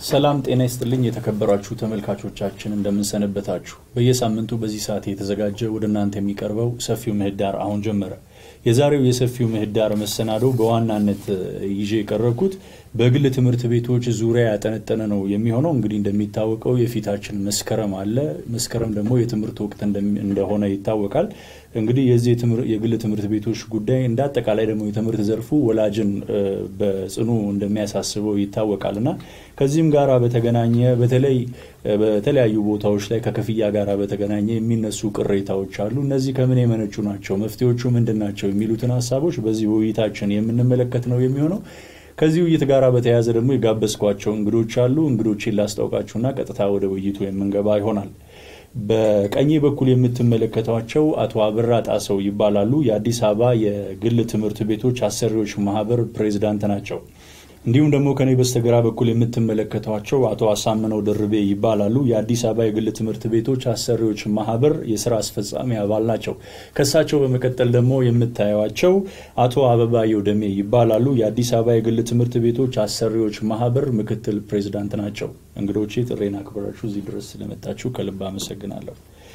ሰላም ጤና ይስጥልኝ የተከበራችሁ ተመልካቾቻችን እንደምንሰነበታችሁ። በየሳምንቱ በዚህ ሰዓት የተዘጋጀ ወደ እናንተ የሚቀርበው ሰፊው ምህዳር አሁን ጀመረ። የዛሬው የሰፊው ምህዳር መሰናዶ በዋናነት ይዤ የቀረብኩት በግል ትምህርት ቤቶች ዙሪያ ያጠነጠነ ነው የሚሆነው። እንግዲህ እንደሚታወቀው የፊታችን መስከረም አለ። መስከረም ደግሞ የትምህርት ወቅት እንደሆነ ይታወቃል። እንግዲህ የዚህ የግል ትምህርት ቤቶች ጉዳይ እንደ አጠቃላይ ደግሞ የትምህርት ዘርፉ ወላጅን በጽኑ እንደሚያሳስበው ይታወቃል እና ከዚህም ጋር በተገናኘ በተለይ በተለያዩ ቦታዎች ላይ ከክፍያ ጋር በተገናኘ የሚነሱ ቅሬታዎች አሉ። እነዚህ ከምን የመነጩ ናቸው? መፍትሄዎቹ ምንድን ናቸው? የሚሉትን ሀሳቦች በዚህ ውይይታችን የምንመለከት ነው የሚሆነው። ከዚህ ውይይት ጋር በተያያዘ ደግሞ የጋበዝኳቸው እንግዶች አሉ። እንግዶችን ላስታውቃችሁና ቀጥታ ወደ ውይይቱ የምንገባ ይሆናል። በቀኝ በኩል የምትመለከቷቸው አቶ አበራ ጣሰው ይባላሉ። የአዲስ አበባ የግል ትምህርት ቤቶች አሰሪዎች ማህበር ፕሬዚዳንት ናቸው። እንዲሁም ደግሞ ከኔ በስተግራ በኩል የምትመለከቷቸው አቶ አሳምነው ደርቤ ይባላሉ። የአዲስ አበባ የግል ትምህርት ቤቶች አሰሪዎች ማህበር የስራ አስፈጻሚ አባል ናቸው። ከሳቸው በመቀጠል ደግሞ የምታዩቸው አቶ አበባየሁ ደሜ ይባላሉ። የአዲስ አበባ የግል ትምህርት ቤቶች አሰሪዎች ማህበር ምክትል ፕሬዚዳንት ናቸው። እንግዶቼ ጥሬን አክብራችሁ እዚህ ድረስ ስለመጣችሁ ከልብ አመሰግናለሁ።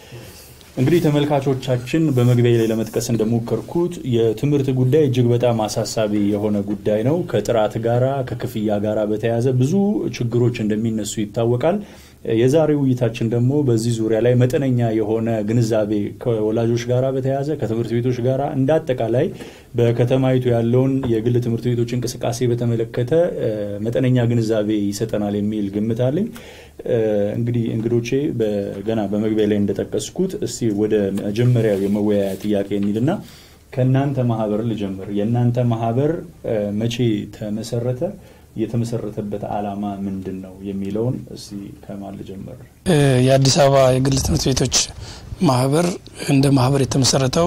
እንግዲህ ተመልካቾቻችን በመግቢያ ላይ ለመጥቀስ እንደሞከርኩት የትምህርት ጉዳይ እጅግ በጣም አሳሳቢ የሆነ ጉዳይ ነው። ከጥራት ጋራ ከክፍያ ጋራ በተያያዘ ብዙ ችግሮች እንደሚነሱ ይታወቃል። የዛሬ ውይይታችን ደግሞ በዚህ ዙሪያ ላይ መጠነኛ የሆነ ግንዛቤ ከወላጆች ጋር በተያያዘ ከትምህርት ቤቶች ጋር እንደ አጠቃላይ በከተማይቱ ያለውን የግል ትምህርት ቤቶች እንቅስቃሴ በተመለከተ መጠነኛ ግንዛቤ ይሰጠናል የሚል ግምት አለኝ። እንግዲህ እንግዶቼ ገና በመግቢያ ላይ እንደጠቀስኩት እስቲ ወደ መጀመሪያው የመወያያ ጥያቄ እንሂድና ከእናንተ ማህበር ልጀምር። የእናንተ ማህበር መቼ ተመሰረተ? የተመሰረተበት ዓላማ ምንድን ነው የሚለውን እስቲ ከማን ልጀምር? የአዲስ አበባ የግል ትምህርት ቤቶች ማህበር እንደ ማህበር የተመሰረተው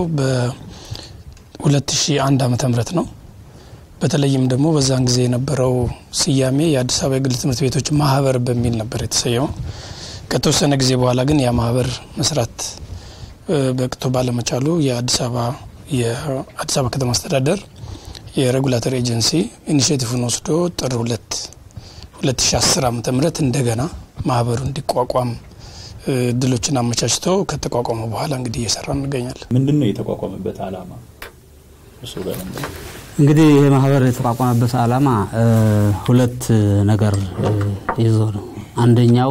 በ2001 ዓመተ ምህረት ነው። በተለይም ደግሞ በዛን ጊዜ የነበረው ስያሜ የአዲስ አበባ የግል ትምህርት ቤቶች ማህበር በሚል ነበር የተሰየመው። ከተወሰነ ጊዜ በኋላ ግን ያ ማህበር መስራት በቅቶ ባለመቻሉ የአዲስ አበባ የአዲስ አበባ ከተማ አስተዳደር የሬጉላተር ኤጀንሲ ኢኒሽቲቭን ወስዶ ጥር ሁለት 2010 ዓመተ ምህረት እንደገና ማህበሩ እንዲቋቋም እድሎችን አመቻችቶ ከተቋቋመ በኋላ እንግዲህ እየሰራ እንገኛለን። ምንድን ነው የተቋቋመበት ዓላማ? እሱ ጋር እንግዲህ ይህ ማህበር የተቋቋመበት ዓላማ ሁለት ነገር ይዞ ነው። አንደኛው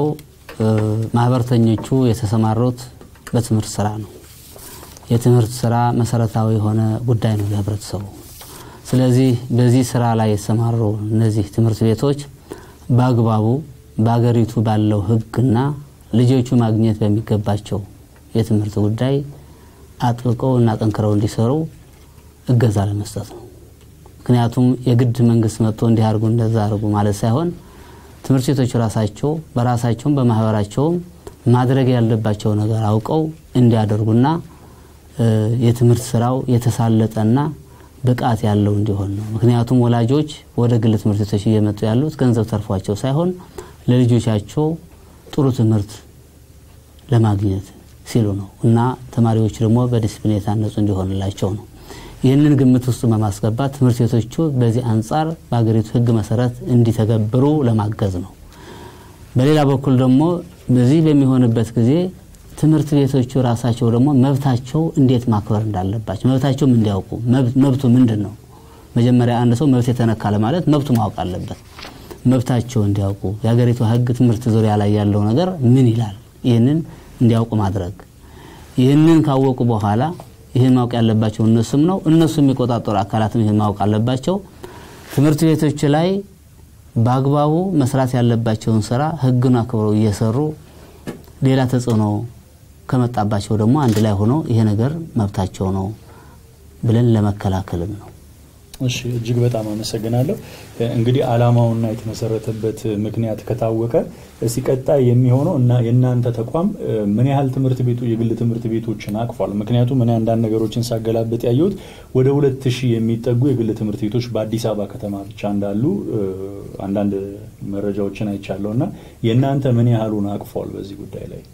ማህበርተኞቹ የተሰማሩት በትምህርት ስራ ነው። የትምህርት ስራ መሰረታዊ የሆነ ጉዳይ ነው ለህብረተሰቡ። ስለዚህ በዚህ ስራ ላይ የተሰማሩ እነዚህ ትምህርት ቤቶች በአግባቡ በአገሪቱ ባለው ህግና ልጆቹ ማግኘት በሚገባቸው የትምህርት ጉዳይ አጥብቀው እና ጠንክረው እንዲሰሩ እገዛ ለመስጠት ነው። ምክንያቱም የግድ መንግስት መጥቶ እንዲህ አድርጉ እንደዛ አድርጉ ማለት ሳይሆን ትምህርት ቤቶች ራሳቸው በራሳቸውም በማህበራቸውም ማድረግ ያለባቸው ነገር አውቀው እንዲያደርጉና የትምህርት ስራው የተሳለጠና ብቃት ያለው እንዲሆን ነው። ምክንያቱም ወላጆች ወደ ግል ትምህርት ቤቶች እየመጡ ያሉት ገንዘብ ተርፏቸው ሳይሆን ለልጆቻቸው ጥሩ ትምህርት ለማግኘት ሲሉ ነው እና ተማሪዎች ደግሞ በዲስፕሊን የታነጹ እንዲሆንላቸው ነው። ይህንን ግምት ውስጥ በማስገባት ትምህርት ቤቶቹ በዚህ አንጻር በሀገሪቱ ህግ መሰረት እንዲተገብሩ ለማገዝ ነው። በሌላ በኩል ደግሞ በዚህ በሚሆንበት ጊዜ ትምህርት ቤቶቹ ራሳቸው ደግሞ መብታቸው እንዴት ማክበር እንዳለባቸው መብታቸውም እንዲያውቁ መብቱ ምንድን ነው። መጀመሪያ አንድ ሰው መብት የተነካ ለማለት መብቱ ማወቅ አለበት። መብታቸው እንዲያውቁ የሀገሪቱ ህግ ትምህርት ዙሪያ ላይ ያለው ነገር ምን ይላል፣ ይህንን እንዲያውቁ ማድረግ። ይህንን ካወቁ በኋላ ይህን ማወቅ ያለባቸው እነሱም ነው። እነሱ የሚቆጣጠሩ አካላትም ይህን ማወቅ አለባቸው። ትምህርት ቤቶች ላይ በአግባቡ መስራት ያለባቸውን ስራ ህግን አክብረው እየሰሩ ሌላ ተጽዕኖ ከመጣባቸው ደግሞ አንድ ላይ ሆኖ ይሄ ነገር መብታቸው ነው ብለን ለመከላከልም ነው። እሺ፣ እጅግ በጣም አመሰግናለሁ። እንግዲህ ዓላማውና የተመሰረተበት ምክንያት ከታወቀ እስቲ ቀጣይ የሚሆነው እና የእናንተ ተቋም ምን ያህል ትምህርት ቤቱ የግል ትምህርት ቤቶችን አቅፏል? ምክንያቱም እኔ አንዳንድ ነገሮችን ሳገላብጥ ያየሁት ወደ ሁለት ሺህ የሚጠጉ የግል ትምህርት ቤቶች በአዲስ አበባ ከተማ ብቻ እንዳሉ አንዳንድ መረጃዎችን አይቻለሁ እና የእናንተ ምን ያህሉን አቅፏል በዚህ ጉዳይ ላይ?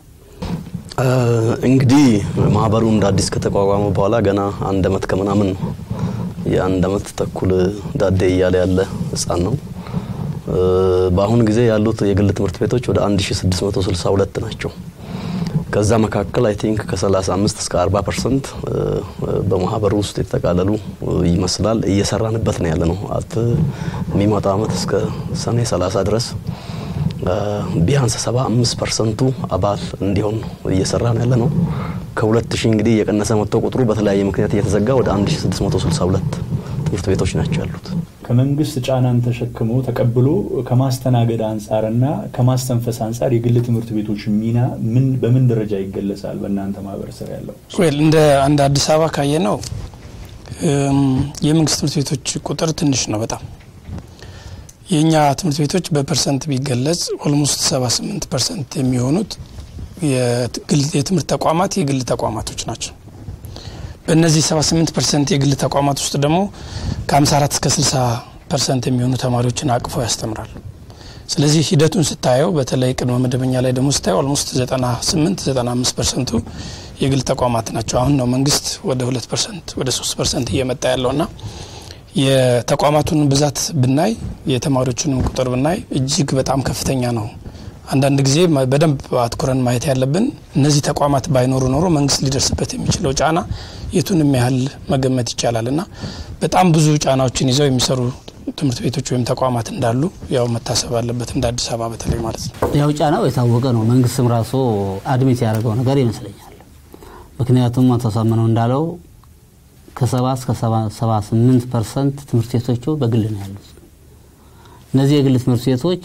እንግዲህ ማህበሩ እንደ አዲስ ከተቋቋመ በኋላ ገና አንድ አመት ከምናምን ነው። የአንድ አመት ተኩል ዳዴ እያለ ያለ ህፃን ነው። በአሁኑ ጊዜ ያሉት የግል ትምህርት ቤቶች ወደ 1662 ናቸው። ከዛ መካከል አይ ቲንክ ከ35 እስከ 40 ፐርሰንት በማህበሩ ውስጥ የተጠቃለሉ ይመስላል። እየሰራንበት ነው ያለ ነው። አት የሚመጣው አመት እስከ ሰኔ 30 ድረስ ቢያንስ 75 ፐርሰንቱ አባል እንዲሆን እየሰራ ነው ያለ ነው። ከሁለት ሺህ እንግዲህ እየቀነሰ መጥቶ ቁጥሩ በተለያየ ምክንያት እየተዘጋ ወደ 1662 ትምህርት ቤቶች ናቸው ያሉት። ከመንግስት ጫናን ተሸክሞ ተቀብሎ ከማስተናገድ አንጻርና ከማስተንፈስ አንጻር የግል ትምህርት ቤቶች ሚና ምን በምን ደረጃ ይገለጻል? በእናንተ ማህበረሰብ ያለው ወል እንደ አንድ አዲስ አበባ ካየ ነው የመንግስት ትምህርት ቤቶች ቁጥር ትንሽ ነው በጣም የእኛ ትምህርት ቤቶች በፐርሰንት ቢገለጽ ኦልሞስት 78 ፐርሰንት የሚሆኑት የትምህርት ተቋማት የግል ተቋማቶች ናቸው። በእነዚህ 78 ፐርሰንት የግል ተቋማት ውስጥ ደግሞ ከ54 እስከ 60 ፐርሰንት የሚሆኑ ተማሪዎችን አቅፈው ያስተምራሉ። ስለዚህ ሂደቱን ስታየው በተለይ ቅድመ መደበኛ ላይ ደግሞ ስታየው ኦልሞስት 98 95 ፐርሰንቱ የግል ተቋማት ናቸው። አሁን ነው መንግስት ወደ 2 ፐርሰንት ወደ 3 ፐርሰንት እየመጣ ያለውና የተቋማቱን ብዛት ብናይ የተማሪዎቹንም ቁጥር ብናይ እጅግ በጣም ከፍተኛ ነው። አንዳንድ ጊዜ በደንብ አትኩረን ማየት ያለብን እነዚህ ተቋማት ባይኖሩ ኖሮ መንግስት ሊደርስበት የሚችለው ጫና የቱንም ያህል መገመት ይቻላል እና በጣም ብዙ ጫናዎችን ይዘው የሚሰሩ ትምህርት ቤቶች ወይም ተቋማት እንዳሉ ያው መታሰብ አለበት እንደ አዲስ አበባ በተለይ ማለት ነው። ያው ጫናው የታወቀ ነው። መንግስትም ራሱ አድሚት ያደረገው ነገር ይመስለኛል። ምክንያቱም አቶ ሳምነው እንዳለው ከሰባ እስከ ሰባ ስምንት ፐርሰንት ትምህርት ቤቶቹ በግል ነው ያሉት። እነዚህ የግል ትምህርት ቤቶች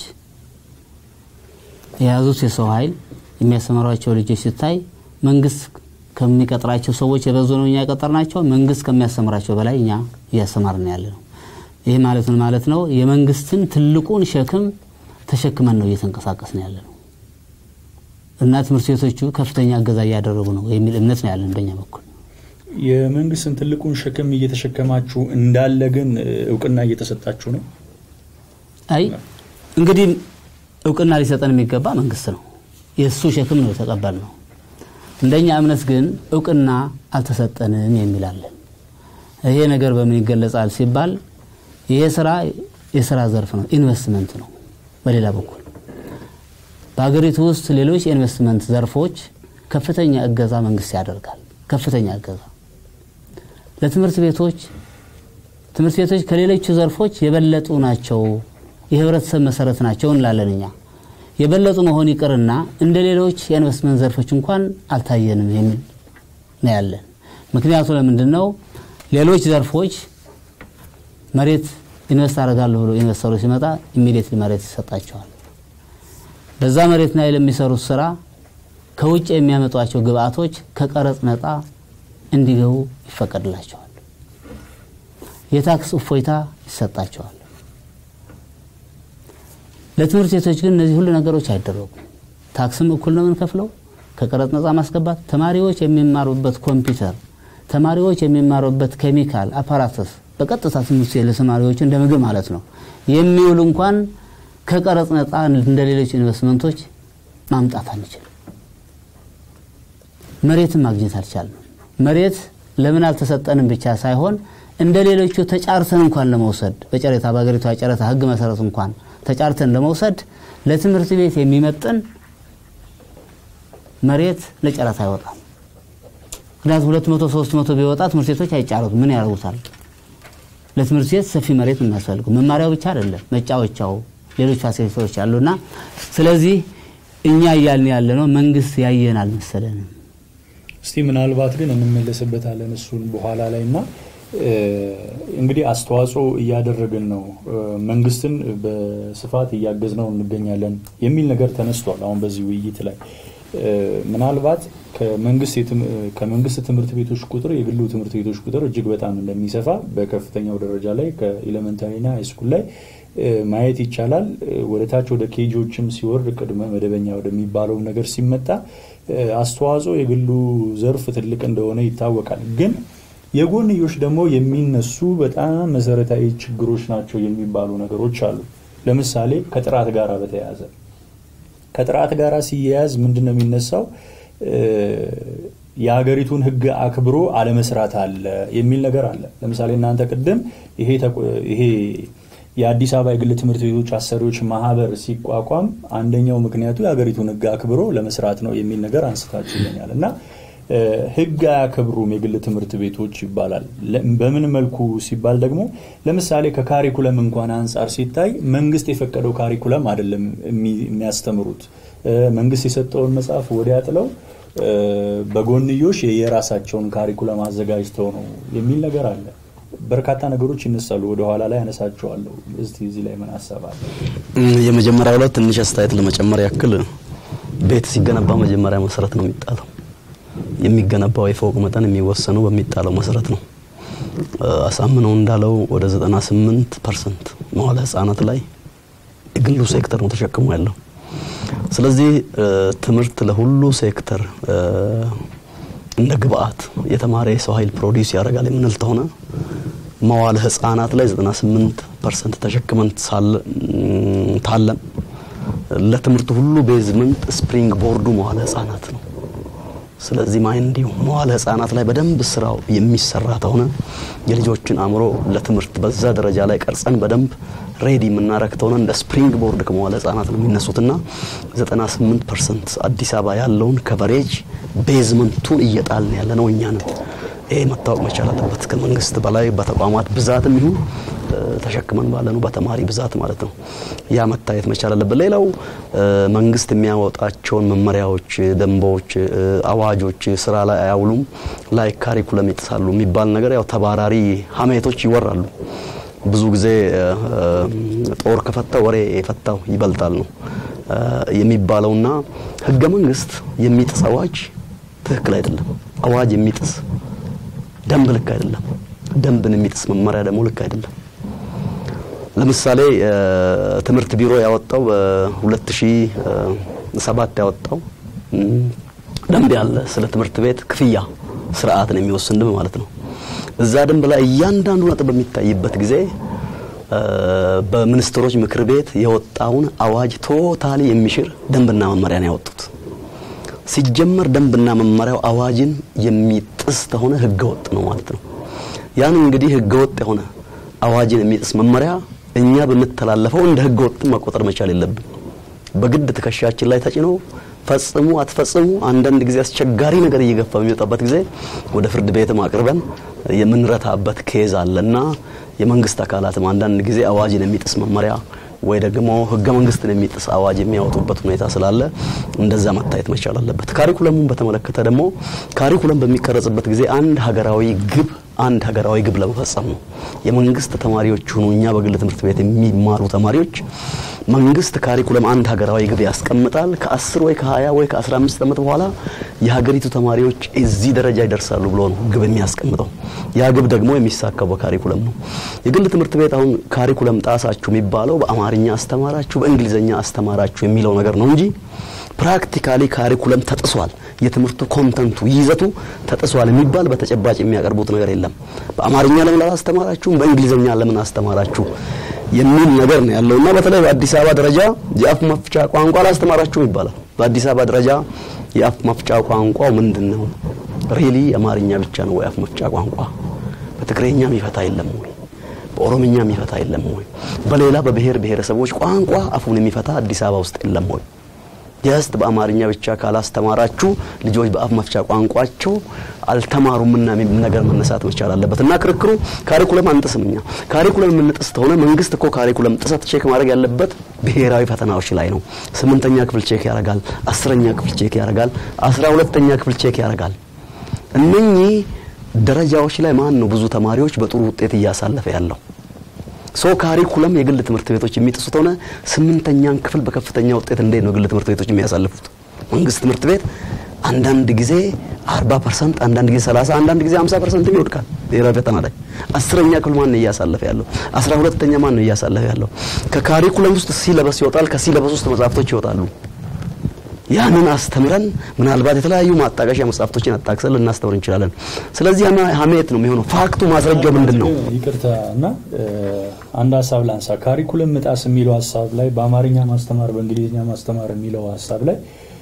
የያዙት የሰው ኃይል የሚያስተምሯቸው ልጆች ሲታይ መንግስት ከሚቀጥራቸው ሰዎች የበዙ ነው እኛ የቀጠርናቸው። መንግስት ከሚያስተምራቸው በላይ እኛ እያስተማርን ያለ ነው። ይህ ማለት ምን ማለት ነው? የመንግስትን ትልቁን ሸክም ተሸክመን ነው እየተንቀሳቀስን ያለ ነው እና ትምህርት ቤቶቹ ከፍተኛ እገዛ እያደረጉ ነው የሚል እምነት ነው ያለን በእኛ በኩል። የመንግስትን ትልቁን ሸክም እየተሸከማችሁ እንዳለ ግን እውቅና እየተሰጣችሁ ነው። አይ እንግዲህ እውቅና ሊሰጠን የሚገባ መንግስት ነው። የእሱ ሸክም ነው የተቀበል ነው። እንደኛ እምነት ግን እውቅና አልተሰጠንም የሚላለን። ይሄ ነገር በምን ይገለጻል ሲባል ይሄ ስራ የስራ ዘርፍ ነው፣ ኢንቨስትመንት ነው። በሌላ በኩል በሀገሪቱ ውስጥ ሌሎች የኢንቨስትመንት ዘርፎች ከፍተኛ እገዛ መንግስት ያደርጋል። ከፍተኛ እገዛ ለትምህርት ቤቶች ትምህርት ቤቶች ከሌሎቹ ዘርፎች የበለጡ ናቸው፣ የህብረተሰብ መሰረት ናቸው እንላለን እኛ። የበለጡ መሆን ይቅርና እንደ ሌሎች የኢንቨስትመንት ዘርፎች እንኳን አልታየንም የሚል ነው ያለን። ምክንያቱ ለምንድን ነው? ሌሎች ዘርፎች መሬት ኢንቨስት አደርጋለሁ ብሎ ኢንቨስተሩ ሲመጣ ኢሚዲየትሊ መሬት ይሰጣቸዋል። በዛ መሬት ላይ ለሚሰሩት ስራ ከውጭ የሚያመጧቸው ግብአቶች ከቀረጽ ነፃ እንዲገቡ ይፈቀድላቸዋል። የታክስ እፎይታ ይሰጣቸዋል። ለትምህርት ቤቶች ግን እነዚህ ሁሉ ነገሮች አይደረጉም። ታክስም እኩል ነው የምንከፍለው፣ ከቀረጥ ነፃ ማስገባት፣ ተማሪዎች የሚማሩበት ኮምፒውተር፣ ተማሪዎች የሚማሩበት ኬሚካል አፓራተስ በቀጥታ ትምህርት ቤት ለተማሪዎች እንደ ምግብ ማለት ነው የሚውል እንኳን ከቀረጥ ነፃ እንደ ሌሎች ኢንቨስትመንቶች ማምጣት አንችልም። መሬትን ማግኘት አልቻልንም። መሬት ለምን አልተሰጠንም ብቻ ሳይሆን እንደ ሌሎቹ ተጫርተን እንኳን ለመውሰድ በጨረታ በሀገሪቷ የጨረታ ሕግ መሰረት እንኳን ተጫርተን ለመውሰድ ለትምህርት ቤት የሚመጥን መሬት ለጨረታ አይወጣም። ምክንያቱም ሁለት መቶ ሶስት መቶ ቢወጣ ትምህርት ቤቶች አይጫረቱ ምን ያደርጉታል? ለትምህርት ቤት ሰፊ መሬት የሚያስፈልገው መማሪያው ብቻ አይደለም፣ መጫወቻው፣ ሌሎች ፋሲሊቲዎች አሉና ስለዚህ እኛ እያልን ያለ ነው መንግስት ያየን አልመሰለንም። እስቲ ምናልባት ግን እንመለስበታለን እሱን በኋላ ላይ እና እንግዲህ አስተዋጽኦ እያደረግን ነው፣ መንግስትን በስፋት እያገዝ ነው እንገኛለን የሚል ነገር ተነስቷል። አሁን በዚህ ውይይት ላይ ምናልባት ከመንግስት ትምህርት ቤቶች ቁጥር የግሉ ትምህርት ቤቶች ቁጥር እጅግ በጣም እንደሚሰፋ በከፍተኛው ደረጃ ላይ ከኤሌመንታሪና ሃይስኩል ላይ ማየት ይቻላል። ወደ ታች ወደ ኬጂዎችም ሲወርድ ቅድመ መደበኛ ወደሚባለው ነገር ሲመጣ አስተዋጽኦ የግሉ ዘርፍ ትልቅ እንደሆነ ይታወቃል። ግን የጎንዮሽ ደግሞ የሚነሱ በጣም መሰረታዊ ችግሮች ናቸው የሚባሉ ነገሮች አሉ። ለምሳሌ ከጥራት ጋር በተያያዘ ከጥራት ጋር ሲያያዝ ምንድን ነው የሚነሳው? የሀገሪቱን ሕግ አክብሮ አለመስራት አለ የሚል ነገር አለ። ለምሳሌ እናንተ ቅድም ይሄ የአዲስ አበባ የግል ትምህርት ቤቶች አሰሪዎች ማህበር ሲቋቋም አንደኛው ምክንያቱ የሀገሪቱን ሕግ አክብሮ ለመስራት ነው የሚል ነገር አንስታችሁልኛል እና ሕግ አያከብሩም የግል ትምህርት ቤቶች ይባላል። በምን መልኩ ሲባል ደግሞ ለምሳሌ ከካሪኩለም እንኳን አንጻር ሲታይ መንግስት የፈቀደው ካሪኩለም አይደለም የሚያስተምሩት። መንግስት የሰጠውን መጽሐፍ ወዲያ ጥለው በጎንዮሽ የራሳቸውን ካሪኩለም አዘጋጅተው ነው የሚል ነገር አለ። በርካታ ነገሮች ይነሳሉ። ወደኋላ ላይ ያነሳቸዋለሁ። እስቲ እዚህ ላይ ምን ሀሳብ አለ? የመጀመሪያው ላይ ትንሽ አስተያየት ለመጨመር ያክል ቤት ሲገነባ መጀመሪያ መሰረት ነው የሚጣለው። የሚገነባው የፎቅ መጠን የሚወሰነው በሚጣለው መሰረት ነው። አሳምነው እንዳለው ወደ 98 ፐርሰንት መዋለ ህጻናት ላይ የግሉ ሴክተር ነው ተሸክሞ ያለው። ስለዚህ ትምህርት ለሁሉ ሴክተር እንደ ግብአት የተማረ የሰው ኃይል ፕሮዲውስ ያደርጋል የምንል ተሆነ መዋለ ህጻናት ላይ 98 ፐርሰንት ተሸክመን ታለም ለትምህርቱ ሁሉ ቤዝመንት ስፕሪንግ ቦርዱ መዋለ ህጻናት ነው። ስለዚህ ማይንድ መዋለ ህጻናት ላይ በደንብ ስራው የሚሰራ ተሆነ የልጆችን አእምሮ ለትምህርት በዛ ደረጃ ላይ ቀርጸን በደንብ ሬዲ የምናረግ ተሆነ እንደ ስፕሪንግ ቦርድ ከመዋለ ህጻናት ነው የሚነሱትና 98 ፐርሰንት አዲስ አበባ ያለውን ከቨሬጅ ቤዝመንቱን እየጣልን ያለ ነው እኛ ነን። ይሄ መታወቅ መቻል አለበት። ከመንግስት በላይ በተቋማት ብዛትም ይሁን ተሸክመን ባለ ነው በተማሪ ብዛት ማለት ነው። ያ መታየት መቻል አለበት። ሌላው መንግስት የሚያወጣቸውን መመሪያዎች፣ ደንቦች፣ አዋጆች ስራ ላይ አያውሉም፣ ላይ ካሪኩለም ይጥሳሉ የሚባል ነገር ያው ተባራሪ ሀሜቶች ይወራሉ። ብዙ ጊዜ ጦር ከፈታ ወሬ የፈታው ይበልጣል ነው የሚባለውና ህገ መንግስት የሚጥስ አዋጅ ትክክል አይደለም። አዋጅ የሚጥስ ደንብ ልክ አይደለም። ደንብን የሚጥስ መመሪያ ደግሞ ልክ አይደለም። ለምሳሌ ትምህርት ቢሮ ያወጣው በ2007 ያወጣው ደንብ ያለ ስለ ትምህርት ቤት ክፍያ ስርዓትን የሚወስን ደንብ ማለት ነው። እዛ ደንብ ላይ እያንዳንዱ ነጥብ በሚታይበት ጊዜ በሚኒስትሮች ምክር ቤት የወጣውን አዋጅ ቶታሊ የሚሽር ደንብና መመሪያ ነው ያወጡት። ሲጀመር ደንብና መመሪያው አዋጅን የሚጥስ ከሆነ ህገወጥ ነው ማለት ነው። ያን እንግዲህ ህገወጥ የሆነ አዋጅን የሚጥስ መመሪያ እኛ ብንተላለፈው እንደ ህገወጥ መቆጠር መቻል የለብን። በግድ ትከሻችን ላይ ተጭኖ ፈጽሙ አትፈጽሙ፣ አንዳንድ ጊዜ አስቸጋሪ ነገር እየገፋ በሚመጣበት ጊዜ ወደ ፍርድ ቤትም አቅርበን የምንረታበት ኬዝ አለና የመንግስት አካላትም አንዳንድ ጊዜ አዋጅን የሚጥስ መመሪያ ወይ ደግሞ ህገ መንግስትን የሚጥስ አዋጅ የሚያወጡበት ሁኔታ ስላለ እንደዛ መታየት መቻል አለበት። ካሪኩለሙን በተመለከተ ደግሞ ካሪኩለም በሚቀረጽበት ጊዜ አንድ ሀገራዊ ግብ አንድ ሀገራዊ ግብ ለመፈጸም ነው። የመንግስት ተማሪዎች ሆኑ እኛ በግል ትምህርት ቤት የሚማሩ ተማሪዎች መንግስት ካሪኩለም አንድ ሀገራዊ ግብ ያስቀምጣል። ከ10 ወይ ከ20 ወይ ከ15 ዓመት በኋላ የሀገሪቱ ተማሪዎች እዚህ ደረጃ ይደርሳሉ ብሎ ነው ግብ የሚያስቀምጠው። ያ ግብ ደግሞ የሚሳካው በካሪኩለም ነው። የግል ትምህርት ቤት አሁን ካሪኩለም ጣሳችሁ የሚባለው በአማርኛ አስተማራችሁ፣ በእንግሊዝኛ አስተማራችሁ የሚለው ነገር ነው እንጂ ፕራክቲካሊ ካሪኩለም ተጥሷል፣ የትምህርቱ ኮንተንቱ ይዘቱ ተጥሷል የሚባል በተጨባጭ የሚያቀርቡት ነገር የለም። በአማርኛ ለምን አላስተማራችሁም፣ በእንግሊዝኛ ለምን አስተማራችሁ የሚል ነገር ነው ያለውና በተለይ በአዲስ አበባ ደረጃ የአፍ መፍቻ ቋንቋ አላስተማራችሁም ይባላል። በአዲስ አበባ ደረጃ የአፍ መፍቻ ቋንቋው ምንድን ነው? ሪሊ አማርኛ ብቻ ነው ወይ አፍ መፍቻ ቋንቋ? በትግረኛ የሚፈታ የለም ወይ? በኦሮምኛ የሚፈታ የለም ወይ? በሌላ በብሔር ብሔረሰቦች ቋንቋ አፉን የሚፈታ አዲስ አበባ ውስጥ የለም ወይ? ጀስት በአማርኛ ብቻ ካላስተማራችሁ ልጆች በአፍ መፍቻ ቋንቋቸው አልተማሩምና ነገር መነሳት መቻል አለበት እና ክርክሩ ካሪኩለም አንጥስም። እኛ ካሪኩለም የምንጥስ ከሆነ መንግስት እኮ ካሪኩለም ጥሰት ቼክ ማድረግ ያለበት ብሔራዊ ፈተናዎች ላይ ነው። ስምንተኛ ክፍል ቼክ ያደርጋል፣ አስረኛ ክፍል ቼክ ያደርጋል፣ አስራ ሁለተኛ ክፍል ቼክ ያደርጋል። እነኚህ ደረጃዎች ላይ ማን ነው ብዙ ተማሪዎች በጥሩ ውጤት እያሳለፈ ያለው? ሶ ካሪኩለም የግል ትምህርት ቤቶች የሚጥሱት ሆነ ስምንተኛን ክፍል በከፍተኛ ውጤት እንዴት ነው የግል ትምህርት ቤቶች የሚያሳልፉት? መንግስት ትምህርት ቤት አንዳንድ ጊዜ 40 ፐርሰንት፣ አንዳንድ ጊዜ 30፣ አንዳንድ ጊዜ 50 ፐርሰንት ይወድቃል ብሔራዊ ፈተና ላይ። አስረኛ ክፍል ማን ነው እያሳለፈ ያለው? አስራ ሁለተኛ ማን ነው እያሳለፈ ያለው? ከካሪኩለም ውስጥ ሲለበስ ይወጣል፣ ከሲለበስ ውስጥ መጽሐፍቶች ይወጣሉ። ያንን አስተምረን ምናልባት የተለያዩ ማጣቀሻ መጽሐፍቶችን አጣቅሰን ልናስተምር እንችላለን። ስለዚህ ሀሜት ነው የሚሆነው። ፋክቱ ማስረጃው ምንድን ነው? ይቅርታ እና አንድ ሀሳብ ላንሳ። ካሪኩለም ምጣስ የሚለው ሀሳብ ላይ በአማርኛ ማስተማር በእንግሊዝኛ ማስተማር የሚለው ሀሳብ ላይ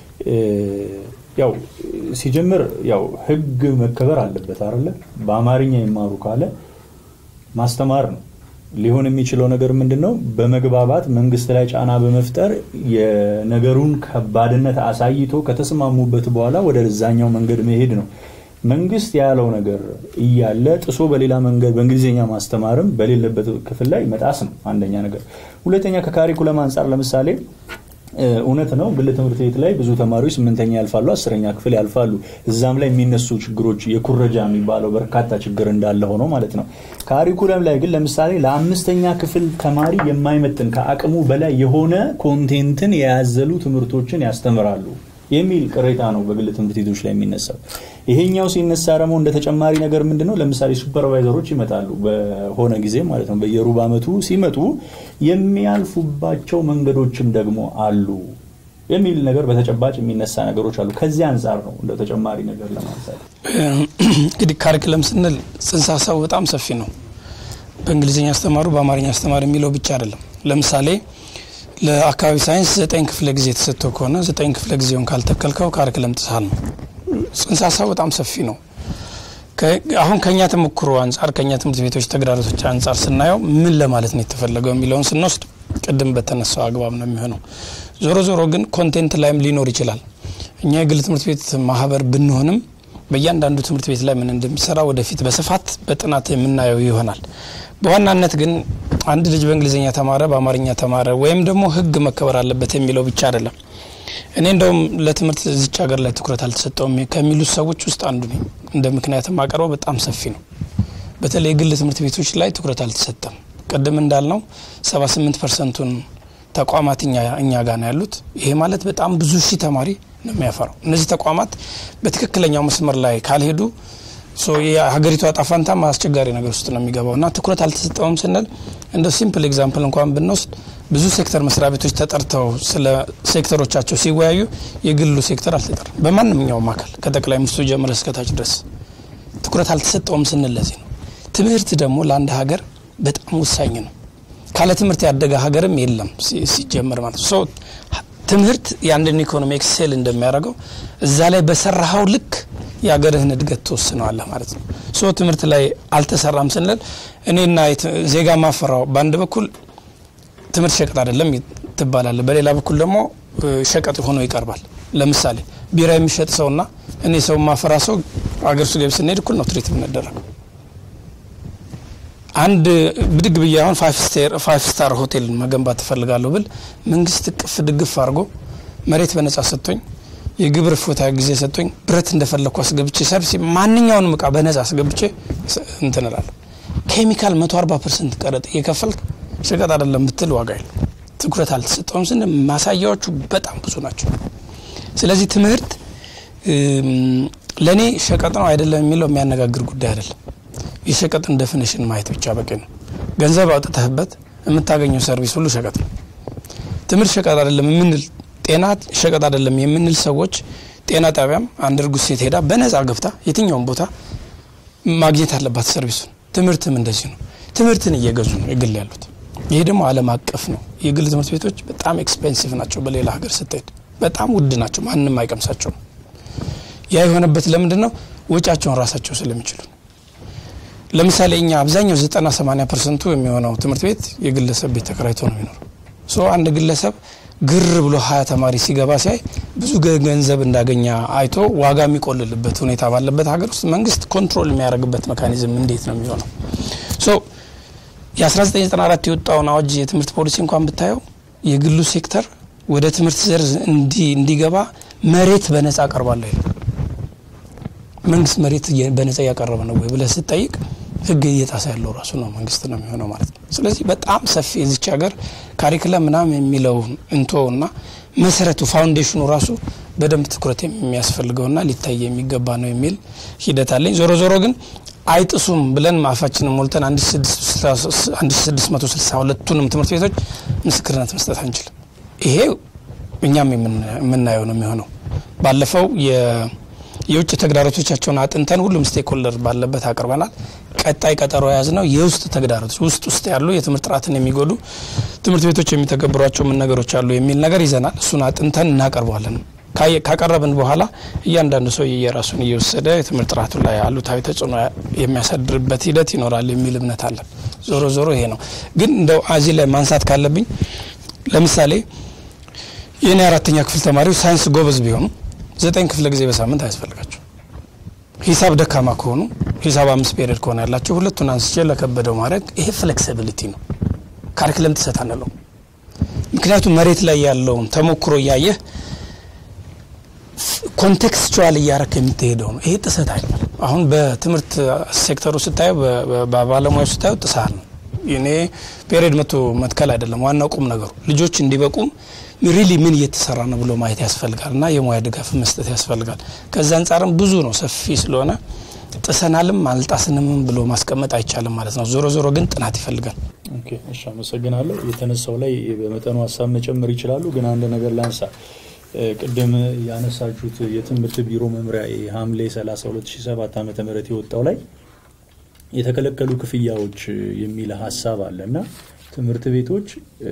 ያው ሲጀምር ያው ህግ መከበር አለበት አይደለ? በአማርኛ ይማሩ ካለ ማስተማር ነው። ሊሆን የሚችለው ነገር ምንድን ነው? በመግባባት መንግስት ላይ ጫና በመፍጠር የነገሩን ከባድነት አሳይቶ ከተስማሙበት በኋላ ወደ ዛኛው መንገድ መሄድ ነው። መንግስት ያለው ነገር እያለ ጥሶ በሌላ መንገድ በእንግሊዝኛ ማስተማርም በሌለበት ክፍል ላይ መጣስ ነው አንደኛ ነገር። ሁለተኛ ከካሪኩለም አንጻር ለምሳሌ እውነት ነው ግል ትምህርት ቤት ላይ ብዙ ተማሪዎች ስምንተኛ ያልፋሉ፣ አስረኛ ክፍል ያልፋሉ። እዛም ላይ የሚነሱ ችግሮች የኩረጃ የሚባለው በርካታ ችግር እንዳለ ሆኖ ማለት ነው። ካሪኩለም ላይ ግን ለምሳሌ ለአምስተኛ ክፍል ተማሪ የማይመጥን ከአቅሙ በላይ የሆነ ኮንቴንትን የያዘሉ ትምህርቶችን ያስተምራሉ የሚል ቅሬታ ነው በግል ትምህርት ቤቶች ላይ የሚነሳው። ይሄኛው ሲነሳ ደግሞ እንደ ተጨማሪ ነገር ምንድን ነው ለምሳሌ ሱፐርቫይዘሮች ይመጣሉ በሆነ ጊዜ ማለት ነው በየሩብ ዓመቱ ሲመጡ የሚያልፉባቸው መንገዶችም ደግሞ አሉ የሚል ነገር በተጨባጭ የሚነሳ ነገሮች አሉ። ከዚህ አንጻር ነው እንደ ተጨማሪ ነገር ለማንሳት እንግዲህ ካሪክለም ስንል ጽንሰ ሀሳቡ በጣም ሰፊ ነው። በእንግሊዝኛ አስተማሩ በአማርኛ አስተማሪ የሚለው ብቻ አይደለም። ለምሳሌ ለአካባቢ ሳይንስ ዘጠኝ ክፍለ ጊዜ የተሰጥቶ ከሆነ ዘጠኝ ክፍለ ጊዜውን ካልተከልከው ካሪክለም ጥሳል ነው። ጽንሰ ሀሳቡ በጣም ሰፊ ነው። አሁን ከኛ ተሞክሮ አንጻር ከኛ ትምህርት ቤቶች ተግዳሮቶች አንጻር ስናየው ምን ለማለት ነው የተፈለገው የሚለውን ስንወስድ ቅድም በተነሳው አግባብ ነው የሚሆነው። ዞሮ ዞሮ ግን ኮንቴንት ላይም ሊኖር ይችላል። እኛ የግል ትምህርት ቤት ማህበር ብንሆንም በእያንዳንዱ ትምህርት ቤት ላይ ምን እንደሚሰራ ወደፊት በስፋት በጥናት የምናየው ይሆናል። በዋናነት ግን አንድ ልጅ በእንግሊዝኛ ተማረ፣ በአማርኛ ተማረ ወይም ደግሞ ሕግ መከበር አለበት የሚለው ብቻ አይደለም። እኔ እንደውም ለትምህርት እዚች ሀገር ላይ ትኩረት አልተሰጠውም ከሚሉት ሰዎች ውስጥ አንዱ ነኝ። እንደ ምክንያት ማቀርበው በጣም ሰፊ ነው። በተለይ የግል ትምህርት ቤቶች ላይ ትኩረት አልተሰጠም። ቅድም እንዳልነው 78 ፐርሰንቱን ተቋማት እኛ ጋር ነው ያሉት። ይሄ ማለት በጣም ብዙ ሺህ ተማሪ ነው የሚያፈራው። እነዚህ ተቋማት በትክክለኛው መስመር ላይ ካልሄዱ የሀገሪቷ ጣፋንታም አስቸጋሪ ነገር ውስጥ ነው የሚገባው እና ትኩረት አልተሰጠውም ስንል እንደ ሲምፕል ኤግዛምፕል እንኳን ብንወስድ ብዙ ሴክተር መስሪያ ቤቶች ተጠርተው ስለ ሴክተሮቻቸው ሲወያዩ የግሉ ሴክተር አልተጠራም። በማንኛውም አካል ከጠቅላይ ሚኒስትሩ ጀምረ እስከታች ድረስ ትኩረት አልተሰጠውም ስንል ለዚህ ነው። ትምህርት ደግሞ ለአንድ ሀገር በጣም ወሳኝ ነው። ካለ ትምህርት ያደገ ሀገርም የለም ሲጀመር ማለት ነው። ትምህርት የአንድን ኢኮኖሚ ኤክሴል እንደሚያደርገው እዛ ላይ በሰራኸው ልክ የሀገርህን እድገት ትወስነዋለህ ማለት ነው። ሶ ትምህርት ላይ አልተሰራም ስንል እኔና ዜጋ ማፈራው በአንድ በኩል ትምህርት ሸቀጥ አይደለም ትባላለ፣ በሌላ በኩል ደግሞ ሸቀጥ ሆኖ ይቀርባል። ለምሳሌ ቢራ የሚሸጥ ሰውና እኔ ሰው ማፈራ ሰው አገር ውስጥ ገቢ ስንሄድ እኩል ነው ትሪት የምንደረገው። አንድ ብድግ ብዬ አሁን ፋይቭ ስታር ሆቴል መገንባት ትፈልጋለሁ ብል መንግስት እቅፍ ድግፍ አድርጎ መሬት በነጻ ሰጥቶኝ የግብር እፎታ ጊዜ ሰጥቶኝ ብረት እንደፈለግኩ አስገብቼ ሰርቪስ ማንኛውንም እቃ በነጻ አስገብቼ እንትን እላለሁ። ኬሚካል 140 ፐርሰንት ቀረጥ እየከፈልክ ሸቀጥ አይደለም ብትል ዋጋ የለም። ትኩረት አልተሰጠውም ስንል ማሳያዎቹ በጣም ብዙ ናቸው። ስለዚህ ትምህርት ለእኔ ሸቀጥ ነው አይደለም የሚለው የሚያነጋግር ጉዳይ አይደለም። የሸቀጥን ደፊኒሽን ማየት ብቻ በቂ ነው። ገንዘብ አውጥተህበት የምታገኘው ሰርቪስ ሁሉ ሸቀጥ ነው። ትምህርት ሸቀጥ አይደለም የምንል ጤና ሸቀጥ አይደለም የምንል ሰዎች ጤና ጣቢያም አንድ እርጉዝ ሴት ሄዳ በነጻ ገብታ የትኛውም ቦታ ማግኘት አለባት ሰርቪሱን። ትምህርትም እንደዚህ ነው። ትምህርትን እየገዙ ነው የግል ያሉት። ይሄ ደግሞ ዓለም አቀፍ ነው። የግል ትምህርት ቤቶች በጣም ኤክስፔንሲቭ ናቸው። በሌላ ሀገር ስትሄድ በጣም ውድ ናቸው። ማንም አይቀምሳቸውም። ያ የሆነበት ለምንድን ነው? ወጪያቸውን ራሳቸው ስለሚችሉ ለምሳሌ እኛ አብዛኛው 90 80 ፐርሰንቱ የሚሆነው ትምህርት ቤት የግለሰብ ቤት ተከራይቶ ነው የሚኖረው። ሶ አንድ ግለሰብ ግር ብሎ ሀያ ተማሪ ሲገባ ሲያይ ብዙ ገንዘብ እንዳገኘ አይቶ ዋጋ የሚቆልልበት ሁኔታ ባለበት ሀገር ውስጥ መንግስት ኮንትሮል የሚያደርግበት ሜካኒዝም እንዴት ነው የሚሆነው? ሶ የ1994 የወጣውን አዋጅ የትምህርት ፖሊሲ እንኳን ብታየው የግሉ ሴክተር ወደ ትምህርት ዘርፍ እንዲገባ መሬት በነጻ አቀርባለሁ ይላል። መንግስት መሬት በነጻ እያቀረበ ነው ወይ ብለህ ስትጠይቅ ህግ እየጣሰ ያለው ራሱ ነው መንግስት ነው የሚሆነው ማለት ነው። ስለዚህ በጣም ሰፊ የዚች ሀገር ካሪክለም ምናምን የሚለው እንቶ እና መሰረቱ ፋውንዴሽኑ ራሱ በደንብ ትኩረት የሚያስፈልገውና ሊታይ የሚገባ ነው የሚል ሂደት አለኝ። ዞሮ ዞሮ ግን አይጥሱም ብለን አፋችንን ሞልተን 1662ቱንም ትምህርት ቤቶች ምስክርነት መስጠት አንችልም። ይሄ እኛም የምናየው ነው የሚሆነው። ባለፈው የውጭ ተግዳሮቶቻቸውን አጥንተን ሁሉም ስቴክሆልደር ባለበት አቅርበናል። ቀጣይ ቀጠሮ የያዝ ነው የውስጥ ተግዳሮቶች ውስጥ ውስጥ ያሉ የትምህርት ጥራትን የሚጎዱ ትምህርት ቤቶች የሚተገብሯቸው ምን ነገሮች አሉ የሚል ነገር ይዘናል። እሱን አጥንተን እናቀርበዋለን ካቀረብን በኋላ እያንዳንዱ ሰው የራሱን እየወሰደ የትምህርት ጥራቱ ላይ አሉታዊ ተጽዕኖ የሚያሳድርበት ሂደት ይኖራል የሚል እምነት አለን። ዞሮ ዞሮ ይሄ ነው። ግን እንደው እዚህ ላይ ማንሳት ካለብኝ ለምሳሌ የእኔ አራተኛ ክፍል ተማሪዎች ሳይንስ ጎበዝ ቢሆኑ ዘጠኝ ክፍለ ጊዜ በሳምንት አያስፈልጋቸው። ሂሳብ ደካማ ከሆኑ ሂሳብ አምስት ፔሪድ ከሆነ ያላቸው ሁለቱን አንስቼ ለከበደው ማድረግ ይሄ ፍሌክሲቢሊቲ ነው። ካሪክለም ጥሰት አንለው። ምክንያቱም መሬት ላይ ያለውን ተሞክሮ እያየህ ኮንቴክስቹዋል እያረክ የምትሄደው ነው። ይሄ ጥሰት አይደለም። አሁን በትምህርት ሴክተሩ ስታየው፣ በባለሙያው ስታየው ጥሳት ነው። እኔ ፔሪድ መቶ መትከል አይደለም ዋናው ቁም ነገሩ ልጆች እንዲበቁም ሪሊ ምን እየተሰራ ነው ብሎ ማየት ያስፈልጋል እና የሙያ ድጋፍ መስጠት ያስፈልጋል። ከዛ አንጻርም ብዙ ነው ሰፊ ስለሆነ ጥሰናልም አልጣስንም ብሎ ማስቀመጥ አይቻልም ማለት ነው። ዞሮ ዞሮ ግን ጥናት ይፈልጋል። ኦኬ፣ እሺ፣ አመሰግናለሁ። የተነሳው ላይ በመጠኑ ሀሳብ መጨመር ይችላሉ፣ ግን አንድ ነገር ላንሳ። ቅድም ያነሳችሁት የትምህርት ቢሮ መምሪያ ሐምሌ 30 2007 ዓ ም የወጣው ላይ የተከለከሉ ክፍያዎች የሚል ሀሳብ አለ እና ትምህርት ቤቶች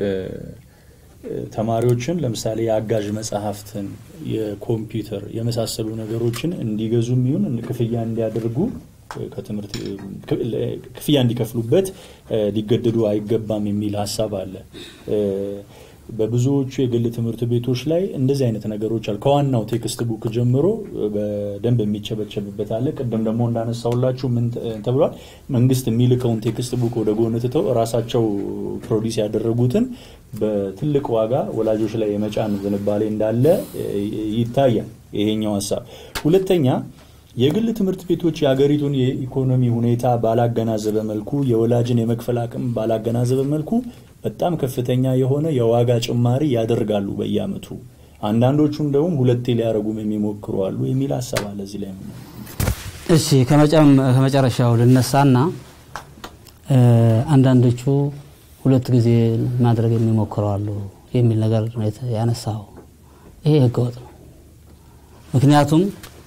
ተማሪዎችን ለምሳሌ የአጋዥ መጽሐፍትን፣ የኮምፒውተር የመሳሰሉ ነገሮችን እንዲገዙ የሚሆን ክፍያ እንዲያደርጉ ከትምህርት ክፍያ እንዲከፍሉበት ሊገደዱ አይገባም የሚል ሀሳብ አለ። በብዙዎቹ የግል ትምህርት ቤቶች ላይ እንደዚህ አይነት ነገሮች አሉ። ከዋናው ቴክስት ቡክ ጀምሮ በደንብ የሚቸበቸብበት አለ። ቅድም ደግሞ እንዳነሳውላችሁ ምን ተብሏል? መንግስት የሚልከውን ቴክስት ቡክ ወደ ጎን ትተው ራሳቸው ፕሮዲስ ያደረጉትን በትልቅ ዋጋ ወላጆች ላይ የመጫን ዝንባሌ እንዳለ ይታያል። ይሄኛው ሀሳብ። ሁለተኛ የግል ትምህርት ቤቶች የሀገሪቱን የኢኮኖሚ ሁኔታ ባላገናዘበ መልኩ የወላጅን የመክፈል አቅም ባላገናዘበ መልኩ በጣም ከፍተኛ የሆነ የዋጋ ጭማሪ ያደርጋሉ በየአመቱ። አንዳንዶቹ እንደውም ሁለቴ ሊያደርጉም የሚሞክሩ አሉ የሚል ሀሳብ አለ እዚህ ላይ። እሺ ከመጨረሻው ልነሳና አንዳንዶቹ ሁለት ጊዜ ማድረግ የሚሞክሩ አሉ የሚል ነገር ያነሳው፣ ይሄ ህገወጥ ነው። ምክንያቱም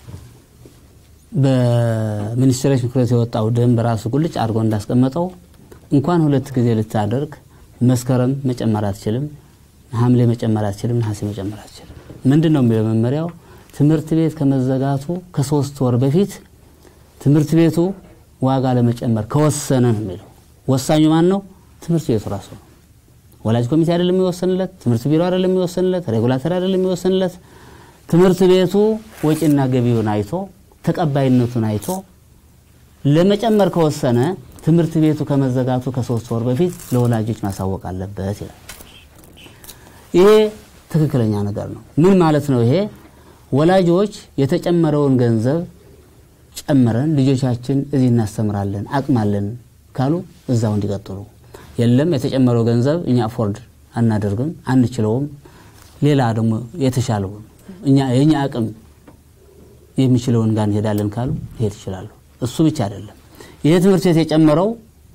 በሚኒስትሮች ምክር ቤት የወጣው ደንብ ራሱ ቁልጭ አድርጎ እንዳስቀመጠው እንኳን ሁለት ጊዜ ልታደርግ መስከረም መጨመር አትችልም፣ ሐምሌ መጨመር አትችልም፣ ነሐሴ መጨመር አትችልም። ምንድን ነው የሚለው መመሪያው? ትምህርት ቤት ከመዘጋቱ ከሶስት ወር በፊት ትምህርት ቤቱ ዋጋ ለመጨመር ከወሰነ ነው የሚለው። ወሳኙ ማን ነው? ትምህርት ቤቱ ራሱ ነው። ወላጅ ኮሚቴ አይደለም የሚወሰንለት፣ ትምህርት ቢሮ አይደለም የሚወሰንለት፣ ሬጉላተር አይደለም የሚወሰንለት። ትምህርት ቤቱ ወጪና ገቢውን አይቶ ተቀባይነቱን አይቶ ለመጨመር ከወሰነ ትምህርት ቤቱ ከመዘጋቱ ከሶስት ወር በፊት ለወላጆች ማሳወቅ አለበት ይላል። ይሄ ትክክለኛ ነገር ነው። ምን ማለት ነው? ይሄ ወላጆች የተጨመረውን ገንዘብ ጨምረን ልጆቻችን እዚህ እናስተምራለን አቅማለን ካሉ እዛው እንዲቀጥሉ፣ የለም የተጨመረው ገንዘብ እኛ አፎርድ አናደርግም አንችለውም፣ ሌላ ደግሞ የተሻለውን እኛ የእኛ አቅም የሚችለውን ጋር እንሄዳለን ካሉ ይሄድ ይችላሉ። እሱ ብቻ አይደለም ይሄ ትምህርት ቤት የጨመረው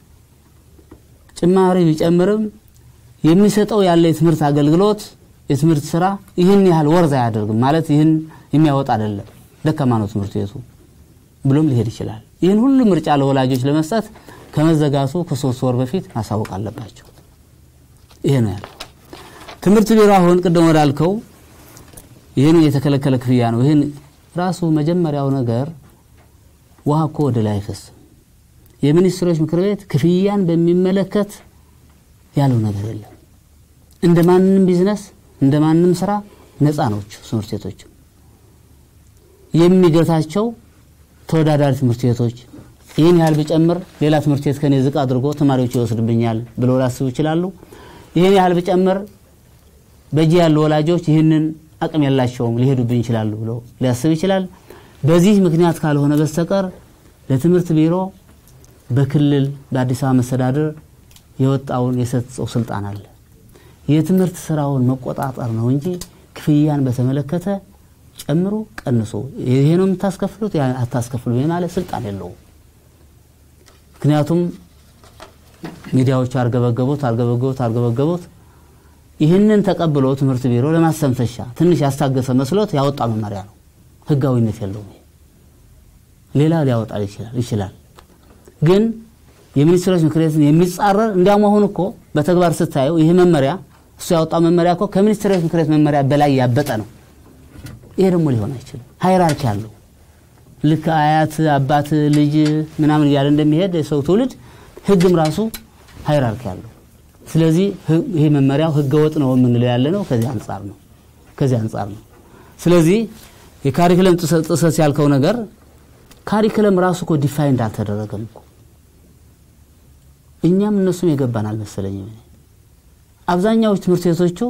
ጭማሪ ቢጨምርም የሚሰጠው ያለ የትምህርት አገልግሎት የትምህርት ስራ ይህን ያህል ወርዝ አያደርግም ማለት ይህን የሚያወጣ አይደለም፣ ደካማ ነው ትምህርት ቤቱ ብሎም ሊሄድ ይችላል። ይህን ሁሉ ምርጫ ለወላጆች ለመስጠት ከመዘጋቱ ከሶስት ወር በፊት ማሳወቅ አለባቸው። ይሄ ነው ያለው። ትምህርት ቢሮ አሁን ቅድም ወዳልከው ይህን የተከለከለ ክፍያ ነው። ይህን ራሱ መጀመሪያው ነገር ውሃ እኮ ወደ ላይ አይፈስም። የሚኒስትሮች ምክር ቤት ክፍያን በሚመለከት ያለው ነገር የለም። እንደ ማንም ቢዝነስ እንደ ማንም ስራ ነፃ ነች ትምህርት ቤቶች። የሚገታቸው ተወዳዳሪ ትምህርት ቤቶች ይህን ያህል ብጨምር ሌላ ትምህርት ቤት ከኔ ዝቅ አድርጎ ተማሪዎች ይወስድብኛል ብለው ሊያስቡ ይችላሉ። ይህን ያህል ብጨምር በእጅ ያሉ ወላጆች ይህንን አቅም የላቸውም ሊሄዱብኝ ይችላሉ ብሎ ሊያስብ ይችላል። በዚህ ምክንያት ካልሆነ በስተቀር ለትምህርት ቢሮ በክልል በአዲስ አበባ መስተዳድር የወጣውን የሰጠው ስልጣን አለ። የትምህርት ስራውን መቆጣጠር ነው እንጂ ክፍያን በተመለከተ ጨምሮ ቀንሶ ይሄ ነው የምታስከፍሉት አታስከፍሉ ማለት ስልጣን የለውም። ምክንያቱም ሚዲያዎች አርገበገቡት አርገበገቡት አርገበገቡት ይህንን ተቀብሎ ትምህርት ቢሮ ለማስተንፈሻ ትንሽ ያስታገሰ መስሎት ያወጣ መመሪያ ነው። ህጋዊነት የለውም። ሌላ ሊያወጣ ይችላል ግን የሚኒስትሮች ምክር ቤትን የሚጻረር እንዲያውም አሁን እኮ በተግባር ስታየው ይህ መመሪያ እሱ ያወጣው መመሪያ እኮ ከሚኒስትሮች ምክር ቤት መመሪያ በላይ ያበጠ ነው። ይሄ ደግሞ ሊሆን አይችልም። ሃይራርኪ አለው። ልክ አያት አባት ልጅ ምናምን እያለ እንደሚሄድ የሰው ትውልድ ህግም ራሱ ሃይራርኪ አለው። ስለዚህ ይሄ መመሪያው ህገ ወጥ ነው የምንለው ያለ ነው ከዚህ አንጻር ነው ከዚህ አንጻር ነው። ስለዚህ የካሪክለም ጥሰት ያልከው ነገር ካሪክለም ራሱ እኮ ዲፋይንድ አልተደረገም እኮ እኛም እነሱም የገባን አልመሰለኝም። አብዛኛዎች ትምህርት ቤቶቹ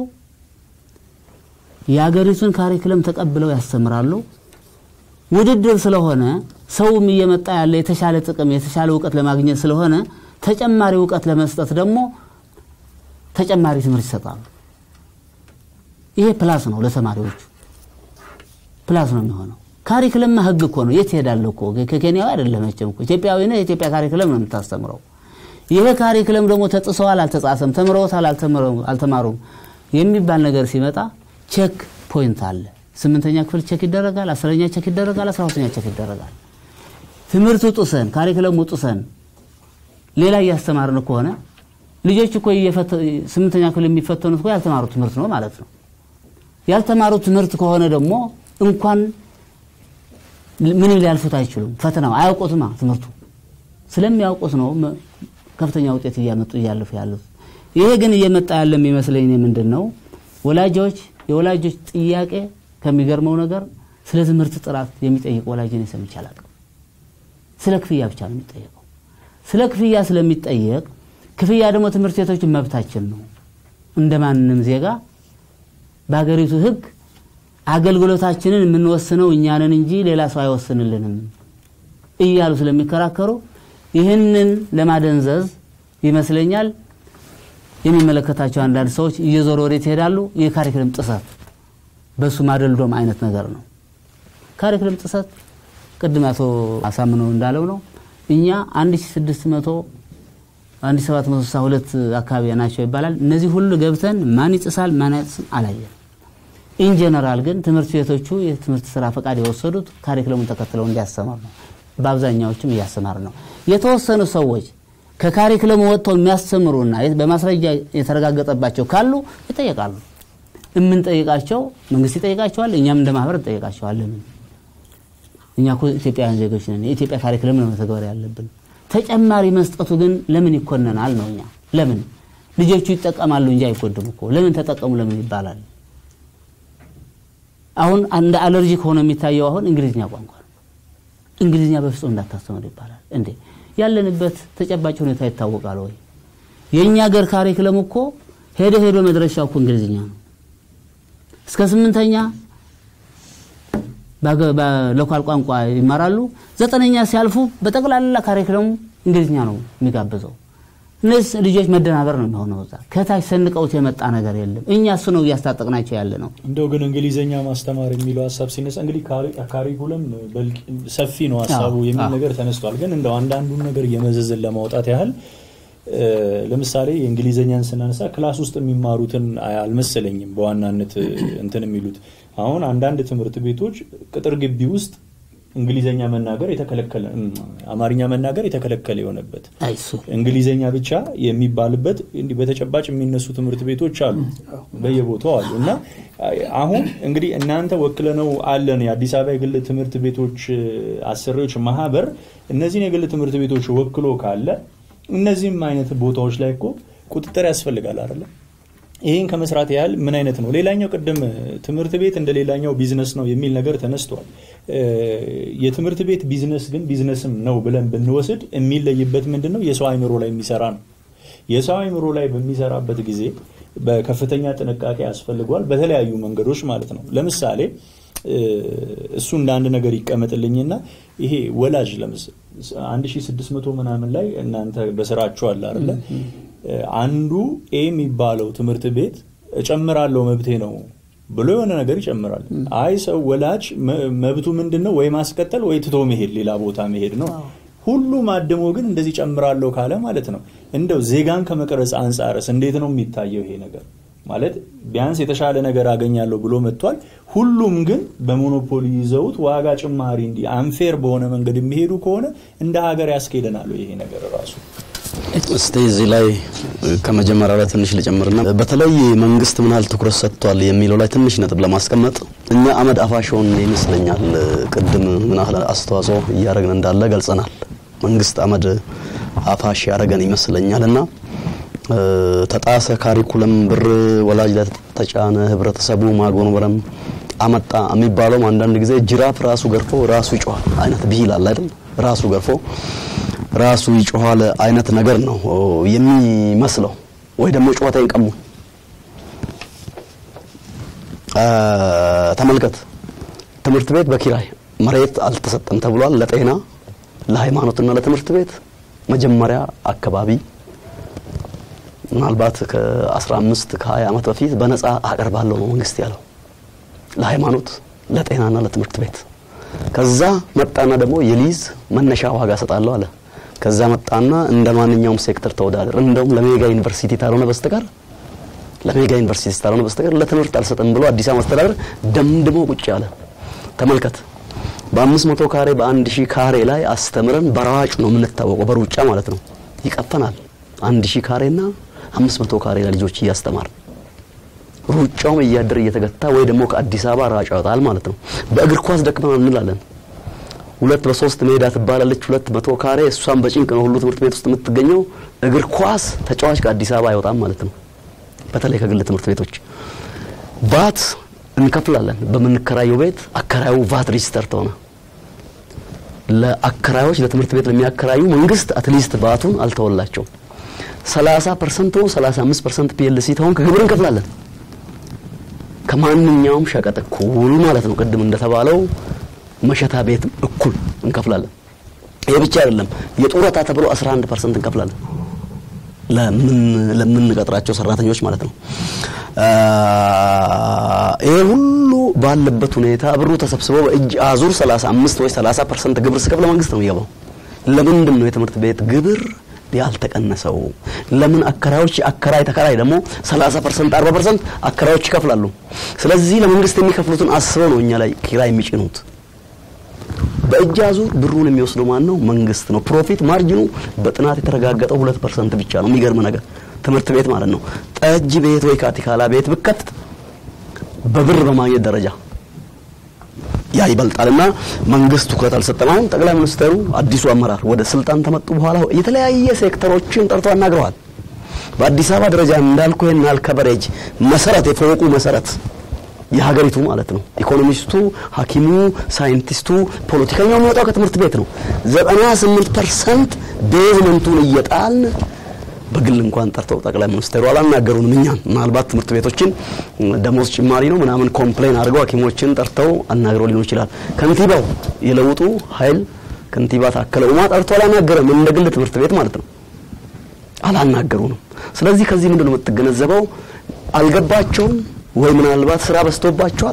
የሀገሪቱን ካሪክለም ተቀብለው ያስተምራሉ። ውድድር ስለሆነ ሰውም እየመጣ ያለ የተሻለ ጥቅም የተሻለ እውቀት ለማግኘት ስለሆነ ተጨማሪ እውቀት ለመስጠት ደግሞ ተጨማሪ ትምህርት ይሰጣሉ። ይሄ ፕላስ ነው ለተማሪዎቹ ፕላስ ነው የሚሆነው። ካሪክለምማ ህግ እኮ ነው። የት ሄዳለሁ እኮ ከኬንያዊ አይደለም መቼም እኮ ኢትዮጵያዊ ነህ። የኢትዮጵያ ካሪክለም ነው የምታስተምረው። ይሄ ካሪክለም ደግሞ ተጥሰዋል፣ አልተጻሰም፣ ተምረውታል፣ አልተማሩም የሚባል ነገር ሲመጣ ቼክ ፖይንት አለ። ስምንተኛ ክፍል ቼክ ይደረጋል፣ አስረኛ ቼክ ይደረጋል፣ አስራ ሁለተኛ ቼክ ይደረጋል። ትምህርቱ ጥሰን ካሪክለሙ ጥሰን ሌላ እያስተማርን ከሆነ ልጆች እኮ ስምንተኛ ክፍል የሚፈተኑት እኮ ያልተማሩ ትምህርት ነው ማለት ነው። ያልተማሩ ትምህርት ከሆነ ደግሞ እንኳን ምንም ሊያልፉት አይችሉም። ፈተናው አያውቁትማ ትምህርቱ ስለሚያውቁት ነው ከፍተኛ ውጤት እያመጡ እያለፉ ያሉት። ይሄ ግን እየመጣ ያለ የሚመስለኝ ምንድን ነው ወላጆች የወላጆች ጥያቄ ከሚገርመው ነገር ስለ ትምህርት ጥራት የሚጠይቅ ወላጅ እኔ ሰምቼ አላውቅም። ስለ ክፍያ ብቻ ነው የሚጠየቀው። ስለ ክፍያ ስለሚጠየቅ ክፍያ ደግሞ ትምህርት ቤቶች መብታችን ነው እንደ ማንም ዜጋ በሀገሪቱ ሕግ አገልግሎታችንን የምንወስነው እኛንን እንጂ ሌላ ሰው አይወስንልንም እያሉ ስለሚከራከሩ ይህንን ለማደንዘዝ ይመስለኛል የሚመለከታቸው አንዳንድ ሰዎች እየዞሩ ወዴት ይሄዳሉ? የካሪክለም ጥሰት በሱ ማደልዶም አይነት ነገር ነው። ካሪክለም ጥሰት ቅድም አቶ አሳምነው እንዳለው ነው። እኛ 1600 1762 አካባቢ ናቸው ይባላል። እነዚህ ሁሉ ገብተን ማን ይጥሳል ማን አይጥስም አላየንም። ኢንጀነራል ግን ትምህርት ቤቶቹ የትምህርት ስራ ፈቃድ የወሰዱት ካሪክለሙን ተከትለው እንዲያስተማር ነው። በአብዛኛዎችም እያስተማር ነው። የተወሰኑ ሰዎች ከካሪክለሙ ወጥተው የሚያስተምሩና በማስረጃ የተረጋገጠባቸው ካሉ ይጠየቃሉ። የምንጠይቃቸው መንግስት ይጠይቃቸዋል፣ እኛም እንደ ማህበር እንጠይቃቸዋለን። እኛ እኮ ኢትዮጵያውያን ዜጎች ነን። የኢትዮጵያ ካሪክለም ነው መተግበር ያለብን። ተጨማሪ መስጠቱ ግን ለምን ይኮነናል ነው? እኛ ለምን ልጆቹ ይጠቀማሉ እንጂ አይጎድም እኮ ለምን ተጠቀሙ ለምን ይባላል? አሁን እንደ አለርጂክ ሆኖ የሚታየው አሁን እንግሊዝኛ ቋንቋ ነው። እንግሊዝኛ በፍጹም እንዳታስተምር ይባላል። እንዴ ያለንበት ተጨባጭ ሁኔታ ይታወቃል ወይ? የእኛ ሀገር ካሪክለም እኮ ሄደ ሄዶ መድረሻው እኮ እንግሊዝኛ ነው። እስከ ስምንተኛ በሎካል ቋንቋ ይማራሉ። ዘጠነኛ ሲያልፉ በጠቅላላ ካሪክለሙ እንግሊዝኛ ነው የሚጋብዘው። እነዚህ ልጆች መደናበር ነው የሚሆነው። እዛ ከታች ሰንቀውት የመጣ ነገር የለም። እኛ እሱ ነው እያስታጠቅናቸው ያለ ነው። እንደው ግን እንግሊዝኛ ማስተማር የሚለው ሀሳብ ሲነሳ እንግዲህ ካሪኩለም ሰፊ ነው ሀሳቡ የሚል ነገር ተነስቷል። ግን እንደው አንዳንዱን ነገር እየመዘዝን ለማውጣት ያህል ለምሳሌ የእንግሊዝኛን ስናነሳ ክላስ ውስጥ የሚማሩትን አልመሰለኝም በዋናነት እንትን የሚሉት አሁን አንዳንድ ትምህርት ቤቶች ቅጥር ግቢ ውስጥ እንግሊዘኛ መናገር የተከለከለ አማርኛ መናገር የተከለከለ የሆነበት እንግሊዘኛ ብቻ የሚባልበት እንዲህ በተጨባጭ የሚነሱ ትምህርት ቤቶች አሉ፣ በየቦታው አሉ። እና አሁን እንግዲህ እናንተ ወክለነው አለን የአዲስ አበባ የግል ትምህርት ቤቶች አሰሪዎች ማህበር እነዚህን የግል ትምህርት ቤቶች ወክሎ ካለ እነዚህም አይነት ቦታዎች ላይ እኮ ቁጥጥር ያስፈልጋል አይደለም? ይህን ከመስራት ያህል ምን አይነት ነው? ሌላኛው ቅድም ትምህርት ቤት እንደ ሌላኛው ቢዝነስ ነው የሚል ነገር ተነስቷል። የትምህርት ቤት ቢዝነስ ግን ቢዝነስም ነው ብለን ብንወስድ የሚለይበት ምንድን ነው? የሰው አይምሮ ላይ የሚሰራ ነው። የሰው አይምሮ ላይ በሚሰራበት ጊዜ በከፍተኛ ጥንቃቄ ያስፈልገዋል፣ በተለያዩ መንገዶች ማለት ነው። ለምሳሌ እሱ እንደ አንድ ነገር ይቀመጥልኝና ይሄ ወላጅ ለምስ 1600 ምናምን ላይ እናንተ በስራችሁ አለ አይደለ አንዱ ኤ የሚባለው ትምህርት ቤት እጨምራለሁ መብቴ ነው ብሎ የሆነ ነገር ይጨምራል። አይ ሰው ወላጅ መብቱ ምንድን ነው? ወይ ማስቀጠል ወይ ትቶ መሄድ፣ ሌላ ቦታ መሄድ ነው። ሁሉም አድሞ ግን እንደዚህ ጨምራለሁ ካለ ማለት ነው እንደው ዜጋን ከመቅረጽ አንጻርስ እንዴት ነው የሚታየው ይሄ ነገር? ማለት ቢያንስ የተሻለ ነገር አገኛለሁ ብሎ መጥቷል። ሁሉም ግን በሞኖፖሊ ይዘውት ዋጋ ጭማሪ እንዲህ አንፌር በሆነ መንገድ የሚሄዱ ከሆነ እንደ ሀገር ያስኬደናል ይሄ ነገር ራሱ እስቲ እዚህ ላይ ከመጀመሪያው ላይ ትንሽ ልጨምርና በተለይ መንግስት ምን ያህል ትኩረት ሰጥቷል የሚለው ላይ ትንሽ ነጥብ ለማስቀመጥ እኛ አመድ አፋሽውን ይመስለኛል ቅድም ምን ያህል አስተዋጽኦ እያደረግን እንዳለ ገልጸናል። መንግስት አመድ አፋሽ ያደረገን ይመስለኛል እና ተጣሰ ካሪኩለም ብር ወላጅ ላይ ተጫነ ህብረተሰቡ ማጎንበረም አመጣ የሚባለውም አንዳንድ ጊዜ ጅራፍ ራሱ ገርፎ ራሱ ይጮሃል አይነት ብሂል አለ አይደል? ራሱ ገርፎ ራሱ ይጮኋል አይነት ነገር ነው የሚመስለው። ወይ ደግሞ ጨዋታዬን ቀሙ። ተመልከት፣ ትምህርት ቤት በኪራይ መሬት አልተሰጠም ተብሏል። ለጤና ለሃይማኖትና ለትምህርት ቤት መጀመሪያ አካባቢ ምናልባት ከ15 ከ20 ዓመት በፊት በነፃ አቀርባለሁ ነው መንግስት ያለው ለሃይማኖት ለጤናና ለትምህርት ቤት። ከዛ መጣና ደግሞ የሊዝ መነሻ ዋጋ ሰጣለሁ አለ። ከዛ መጣና እንደ ማንኛውም ሴክተር ተወዳደር፣ እንደውም ለሜጋ ዩኒቨርሲቲ ታልሆነ በስተቀር ለሜጋ ዩኒቨርሲቲ ታልሆነ በስተቀር ለትምህርት አልሰጥም ብሎ አዲስ አበባ አስተዳደር ደምድሞ ቁጭ አለ። ተመልከት በአምስት መቶ ካሬ በአንድ ሺህ ካሬ ላይ አስተምረን በራዋጭ ነው የምንታወቀው፣ በሩጫ ማለት ነው። ይቀፈናል። አንድ ሺህ ካሬና አምስት መቶ ካሬ ለልጆች እያስተማር ሩጫውም እያደር እየተገታ ወይ ደግሞ ከአዲስ አበባ ራጭ ያወጣል ማለት ነው። በእግር ኳስ ደክመናል እንላለን። ሁለት በሶስት ሜዳ ትባላለች። ሁለት መቶ ካሬ እሷም በጭንቅ ነው ሁሉ ትምህርት ቤት ውስጥ የምትገኘው። እግር ኳስ ተጫዋች ከአዲስ አበባ አይወጣም ማለት ነው። በተለይ ከግል ትምህርት ቤቶች ቫት እንከፍላለን። በምንከራየው ቤት አከራዩ ቫት ሬጅስተር ተሆነ ለአከራዮች ለትምህርት ቤት ለሚያከራዩ መንግስት አትሊስት ቫቱን አልተወላቸውም። 30 ፐርሰንት ነው 35 ፐርሰንት ፒኤልሲ ተሆን ከግብር እንከፍላለን። ከማንኛውም ሸቀጥ እኩል ማለት ነው። ቅድም እንደተባለው መሸታ ቤት እኩል እንከፍላለን። ይሄ ብቻ አይደለም። የጡረታ ተብሎ 11 ፐርሰንት እንከፍላለን ለምን ለምንቀጥራቸው ሰራተኞች ማለት ነው። ይሄ ሁሉ ባለበት ሁኔታ ብሩ ተሰብስቦ በእጅ አዙር 35 ወይ 30 ፐርሰንት ግብር ስከፍል መንግስት ነው የሚገባው። ለምንድን ነው የትምህርት ቤት ግብር ያልተቀነሰው? ለምን አከራዮች አከራይ ተከራይ ደግሞ 30 ፐርሰንት 40 ፐርሰንት አከራዮች ይከፍላሉ። ስለዚህ ለመንግስት የሚከፍሉትን አስበው ነው እኛ ላይ ኪራይ የሚጭኑት። በእጅ አዙር ብሩን የሚወስደው ማን ነው? መንግስት ነው። ፕሮፊት ማርጅኑ በጥናት የተረጋገጠው ሁለት ፐርሰንት ብቻ ነው። የሚገርም ነገር ትምህርት ቤት ማለት ነው። ጠጅ ቤት ወይ ካቲካላ ቤት ብከት በብር በማግኘት ደረጃ ያ ይበልጣልና መንግስት ትኩረት አልሰጠም። አሁን ጠቅላይ ሚኒስትሩ አዲሱ አመራር ወደ ስልጣን ተመጡ በኋላ የተለያየ ሴክተሮችን ጠርቶ አናግረዋል። በአዲስ አበባ ደረጃ እንዳልኩ ይሄን ያህል ከበሬጅ መሰረት የፎቁ መሰረት የሀገሪቱ ማለት ነው። ኢኮኖሚስቱ፣ ሐኪሙ፣ ሳይንቲስቱ፣ ፖለቲከኛው የሚወጣው ከትምህርት ቤት ነው። 98 ፐርሰንት ቤዝመንቱን እየጣልን በግል እንኳን ጠርተው ጠቅላይ ሚኒስትሩ አላናገሩንም። እኛን ምናልባት ትምህርት ቤቶችን ደሞዝ ጭማሪ ነው ምናምን ኮምፕሌን አድርገው ሐኪሞችን ጠርተው አናግረው ሊሆን ይችላል። ከንቲባው የለውጡ ኃይል ከንቲባ ታከለ ኡማ ጠርቶ አላናገረም። እንደ ግል ትምህርት ቤት ማለት ነው አላናገሩንም። ስለዚህ ከዚህ ምንድን ነው የምትገነዘበው? አልገባቸውም ወይ ምናልባት ስራ በዝቶባቸዋል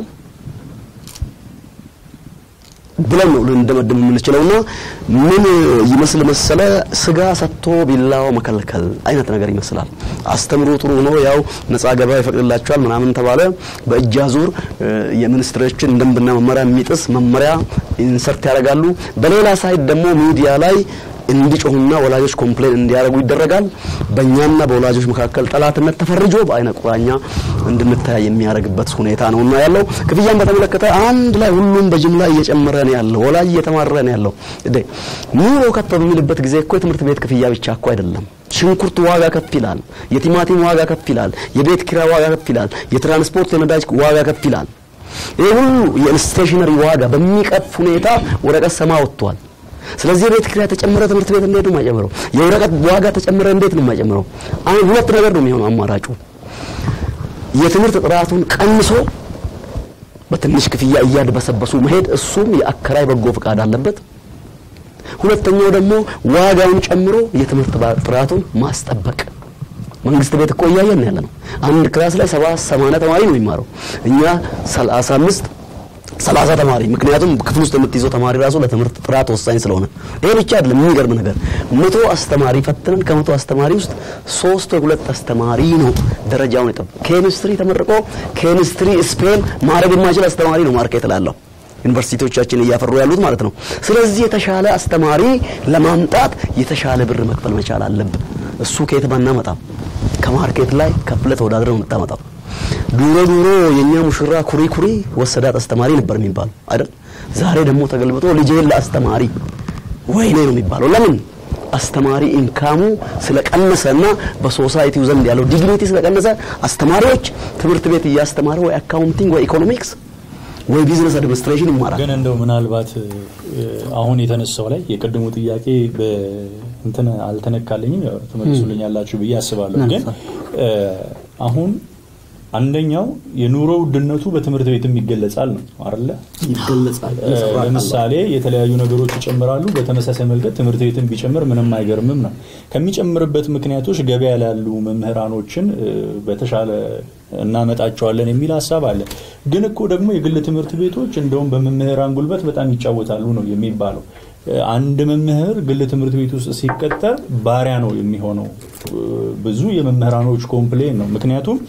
ብለን ነው ልንደመድም የምንችለውና ምን ይመስል መሰለ ስጋ ሰጥቶ ቢላው መከልከል አይነት ነገር ይመስላል። አስተምሮ ጥሩ ሆኖ ያው ነጻ ገበያ ይፈቅድላቸዋል ምናምን ተባለ። በእጅ አዙር የሚኒስትሮችን ደንብና መመሪያ የሚጥስ መመሪያ ኢንሰርት ያደርጋሉ። በሌላ ሳይድ ደግሞ ሚዲያ ላይ እንዲጮሁና ወላጆች ኮምፕሌን እንዲያደርጉ ይደረጋል። በእኛና በወላጆች መካከል ጠላትነት ተፈርጆ በአይነ ቁራኛ እንድንታይ የሚያደርግበት ሁኔታ ነውና ያለው። ክፍያን በተመለከተ አንድ ላይ ሁሉም በጅምላ እየጨመረ ነው ያለው። ወላጅ እየተማረ ነው ያለው። እዴ ኑሮ ከፍ በሚልበት ጊዜ እኮ የትምህርት ቤት ክፍያ ብቻ እኮ አይደለም። ሽንኩርት ዋጋ ከፍ ይላል። የቲማቲም ዋጋ ከፍ ይላል። የቤት ኪራይ ዋጋ ከፍ ይላል። የትራንስፖርት የነዳጅ ዋጋ ከፍ ይላል። ይህ ሁሉ የስቴሽነሪ ዋጋ በሚቀፍ ሁኔታ ወረቀት ሰማ ወጥቷል። ስለዚህ የቤት ኪራይ ተጨመረ፣ ትምህርት ቤት እንዴት ነው የማይጨምረው? የወረቀት ዋጋ ተጨመረ፣ እንዴት ነው የማይጨምረው? አሁን ሁለት ነገር ነው የሚሆነው አማራጩ። የትምህርት ጥራቱን ቀንሶ በትንሽ ክፍያ እያድበሰበሱ መሄድ፣ እሱም የአከራይ በጎ ፍቃድ አለበት። ሁለተኛው ደግሞ ዋጋውን ጨምሮ የትምህርት ጥራቱን ማስጠበቅ። መንግስት ቤት እኮ እያየን ያለ ነው። አንድ ክላስ ላይ ሰባ ሰማንያ ተማሪ ነው የሚማረው። እኛ ሰላሳ አምስት ሰላሳ ተማሪ ምክንያቱም ክፍል ውስጥ የምትይዘው ተማሪ ራሱ ለትምህርት ጥራት ወሳኝ ስለሆነ ይሄ ብቻ አይደለም። የሚገርም ነገር መቶ አስተማሪ ፈትነን ከመቶ አስተማሪ ውስጥ ሶስት ወይ ሁለት አስተማሪ ነው ደረጃውን የጠበቀው። ኬሚስትሪ ተመርቆ ኬሚስትሪ ስፔል ማድረግ የማይችል አስተማሪ ነው ማርኬት ላለው ዩኒቨርሲቲዎቻችን እያፈሩ ያሉት ማለት ነው። ስለዚህ የተሻለ አስተማሪ ለማምጣት የተሻለ ብር መክፈል መቻል አለብን። እሱ ከየት ባናመጣም ከማርኬት ላይ ከፍለ ተወዳድረ ነው የምታመጣው። ዱሮ ዱሮ የኛ ሙሽራ ኩሪ ኩሪ ወሰዳት አስተማሪ ነበር የሚባለው አይደል? ዛሬ ደግሞ ተገልብጦ ልጄን ለአስተማሪ ወይኔ ነው የሚባለው። ለምን? አስተማሪ ኢንካሙ ስለቀነሰና በሶሳይቲው ዘንድ ያለው ዲግኒቲ ስለቀነሰ አስተማሪዎች ትምህርት ቤት እያስተማረ ወይ አካውንቲንግ ወይ ኢኮኖሚክስ ወይ ቢዝነስ አድሚኒስትሬሽን ይማራል። ግን እንደው ምናልባት አሁን የተነሳው ላይ የቅድሙ ጥያቄ እንትን አልተነካልኝም፣ ትመልሱልኛላችሁ ብዬ አስባለሁ። ግን አሁን አንደኛው የኑሮ ውድነቱ በትምህርት ቤትም ይገለጻል ነው አይደለ? ይገለጻል። ለምሳሌ የተለያዩ ነገሮች ይጨምራሉ። በተመሳሳይ መልገድ ትምህርት ቤትም ቢጨምር ምንም አይገርምም ነው። ከሚጨምርበት ምክንያቶች ገበያ ላይ ያሉ መምህራኖችን በተሻለ እናመጣቸዋለን የሚል ሀሳብ አለ። ግን እኮ ደግሞ የግል ትምህርት ቤቶች እንደውም በመምህራን ጉልበት በጣም ይጫወታሉ ነው የሚባለው። አንድ መምህር ግል ትምህርት ቤት ውስጥ ሲቀጠር ባሪያ ነው የሚሆነው። ብዙ የመምህራኖች ኮምፕሌን ነው። ምክንያቱም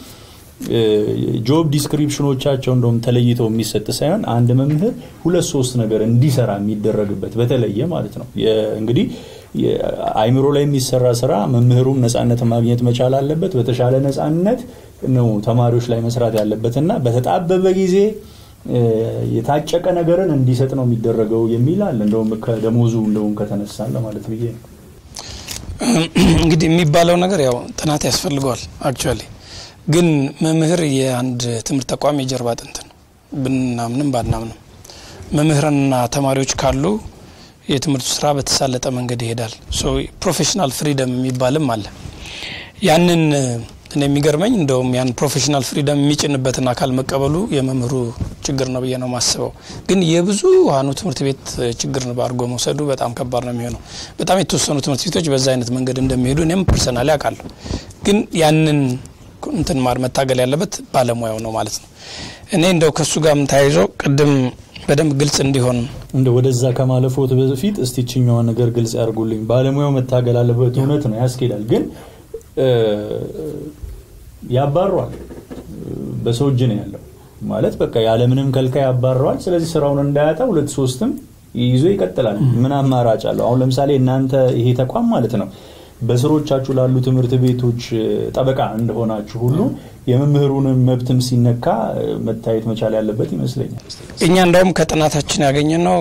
ጆብ ዲስክሪፕሽኖቻቸው እንደውም ተለይተው የሚሰጥ ሳይሆን አንድ መምህር ሁለት ሶስት ነገር እንዲሰራ የሚደረግበት በተለየ ማለት ነው። እንግዲህ አይምሮ ላይ የሚሰራ ስራ መምህሩም ነፃነት ማግኘት መቻል አለበት። በተሻለ ነፃነት ነው ተማሪዎች ላይ መስራት ያለበት እና በተጣበበ ጊዜ የታጨቀ ነገርን እንዲሰጥ ነው የሚደረገው የሚል አለ። እንደውም ከደሞዙ እንደውም ከተነሳ ለማለት ብዬ ነው። እንግዲህ የሚባለው ነገር ያው ጥናት ያስፈልገዋል አክቹዋሊ ግን መምህር የአንድ ትምህርት ተቋም የጀርባ አጥንት ነው። ብናምንም ባናምንም መምህራንና ተማሪዎች ካሉ የትምህርቱ ስራ በተሳለጠ መንገድ ይሄዳል። ፕሮፌሽናል ፍሪደም የሚባልም አለ። ያንን እኔ የሚገርመኝ እንደውም ያን ፕሮፌሽናል ፍሪደም የሚጭንበትን አካል መቀበሉ የመምህሩ ችግር ነው ብዬ ነው የማስበው። ግን የብዙሃኑ ትምህርት ቤት ችግር አድርጎ መውሰዱ በጣም ከባድ ነው የሚሆነው። በጣም የተወሰኑ ትምህርት ቤቶች በዛ አይነት መንገድ እንደሚሄዱ እኔም ፐርሰናሊ አውቃለሁ። ግን ያንን እንትን ማር መታገል ያለበት ባለሙያው ነው ማለት ነው። እኔ እንደው ከእሱ ጋርም ተያይዞ ቅድም በደንብ ግልጽ እንዲሆን እንደ ወደዛ ከማለፎት በፊት እስቲ ችኛዋን ነገር ግልጽ ያርጉልኝ። ባለሙያው መታገል አለበት፣ እውነት ነው ያስኬዳል። ግን ያባሯል፣ በሰው እጅ ነው ያለው ማለት በቃ ያለምንም ከልካይ ያባረዋል። ስለዚህ ስራውን እንዳያጣ ሁለት ሶስትም ይዞ ይቀጥላል። ምን አማራጭ አለው? አሁን ለምሳሌ እናንተ ይሄ ተቋም ማለት ነው በስሮቻችሁ ላሉ ትምህርት ቤቶች ጠበቃ እንደሆናችሁ ሁሉ የመምህሩንም መብትም ሲነካ መታየት መቻል ያለበት ይመስለኛል። እኛ እንደውም ከጥናታችን ያገኘ ነው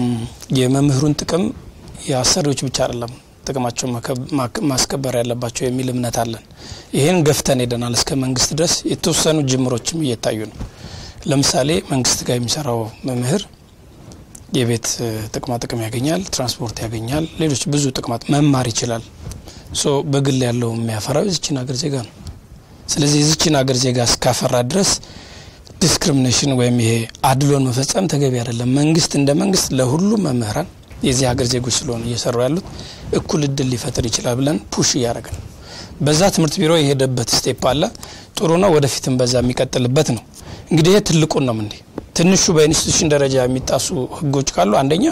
የመምህሩን ጥቅም የአሰሪዎች ብቻ አይደለም ጥቅማቸው ማስከበር ያለባቸው የሚል እምነት አለን። ይህን ገፍተን ሄደናል እስከ መንግስት ድረስ የተወሰኑ ጅምሮችም እየታዩ ነው። ለምሳሌ መንግስት ጋር የሚሰራው መምህር የቤት ጥቅማ ጥቅም ያገኛል፣ ትራንስፖርት ያገኛል፣ ሌሎች ብዙ ጥቅማት መማር ይችላል። ሶ በግል ያለው የሚያፈራው የዚችን ሀገር ዜጋ ነው። ስለዚህ የዚችን ሀገር ዜጋ እስካፈራ ድረስ ዲስክሪሚኔሽን ወይም ይሄ አድሎን መፈጸም ተገቢ አይደለም። መንግስት እንደ መንግስት ለሁሉም መምህራን የዚህ ሀገር ዜጎች ስለሆኑ እየሰሩ ያሉት እኩል እድል ሊፈጥር ይችላል ብለን ፑሽ እያደረገ ነው። በዛ ትምህርት ቢሮ የሄደበት ስቴፕ አለ። ጥሩ ነው። ወደፊትም በዛ የሚቀጥልበት ነው። እንግዲህ ይሄ ትልቁን ነው እንዴ ትንሹ በኢንስቲቱሽን ደረጃ የሚጣሱ ህጎች ካሉ አንደኛ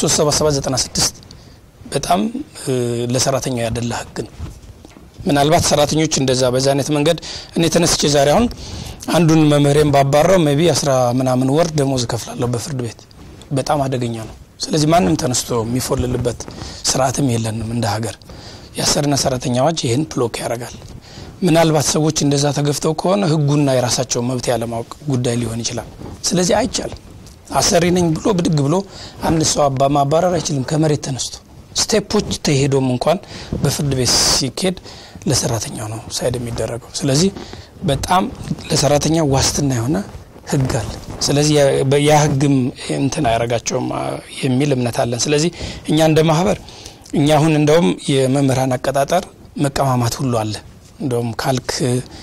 37796 በጣም ለሰራተኛው ያደላ ህግ ነው። ምናልባት ሰራተኞች እንደዛ በዛ አይነት መንገድ እኔ ተነስቼ ዛሬ አሁን አንዱን መምህሬን ባባራው ሜቢ አስራ ምናምን ወር ደሞዝ እከፍላለሁ በፍርድ ቤት በጣም አደገኛ ነው። ስለዚህ ማንም ተነስቶ የሚፎልልበት ስርዓትም የለንም እንደ ሀገር። የአሰሪና ሰራተኛ አዋጅ ይህን ብሎክ ያደርጋል። ምናልባት ሰዎች እንደዛ ተገፍተው ከሆነ ህጉና የራሳቸው መብት ያለማወቅ ጉዳይ ሊሆን ይችላል። ስለዚህ አይቻልም። አሰሪ ነኝ ብሎ ብድግ ብሎ አንድ ሰው አባ ማባረር አይችልም ከመሬት ተነስቶ ስቴፖች ተሄዶም እንኳን በፍርድ ቤት ሲኬድ ለሰራተኛው ነው ሳይድ የሚደረገው። ስለዚህ በጣም ለሰራተኛ ዋስትና የሆነ ህግ አለ። ስለዚህ ያ ህግም እንትን አያረጋቸውም የሚል እምነት አለን። ስለዚህ እኛ እንደ ማህበር እኛ አሁን እንደውም የመምህራን አቀጣጠር መቀማማት ሁሉ አለ። እንደውም ካልክ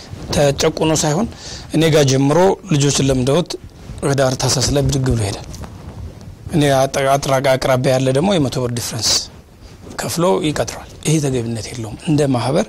ተጨቁኖ ሳይሆን እኔ ጋር ጀምሮ ልጆችን ለምደውት ህዳር ታህሳስ ላይ ብድግ ብሎ ይሄዳል። እኔ አቅራቢያ ያለ ደግሞ የመቶ ብር ዲፍረንስ ከፍሎ ይቀጥረዋል። ይሄ ተገቢነት የለውም። እንደ ማህበር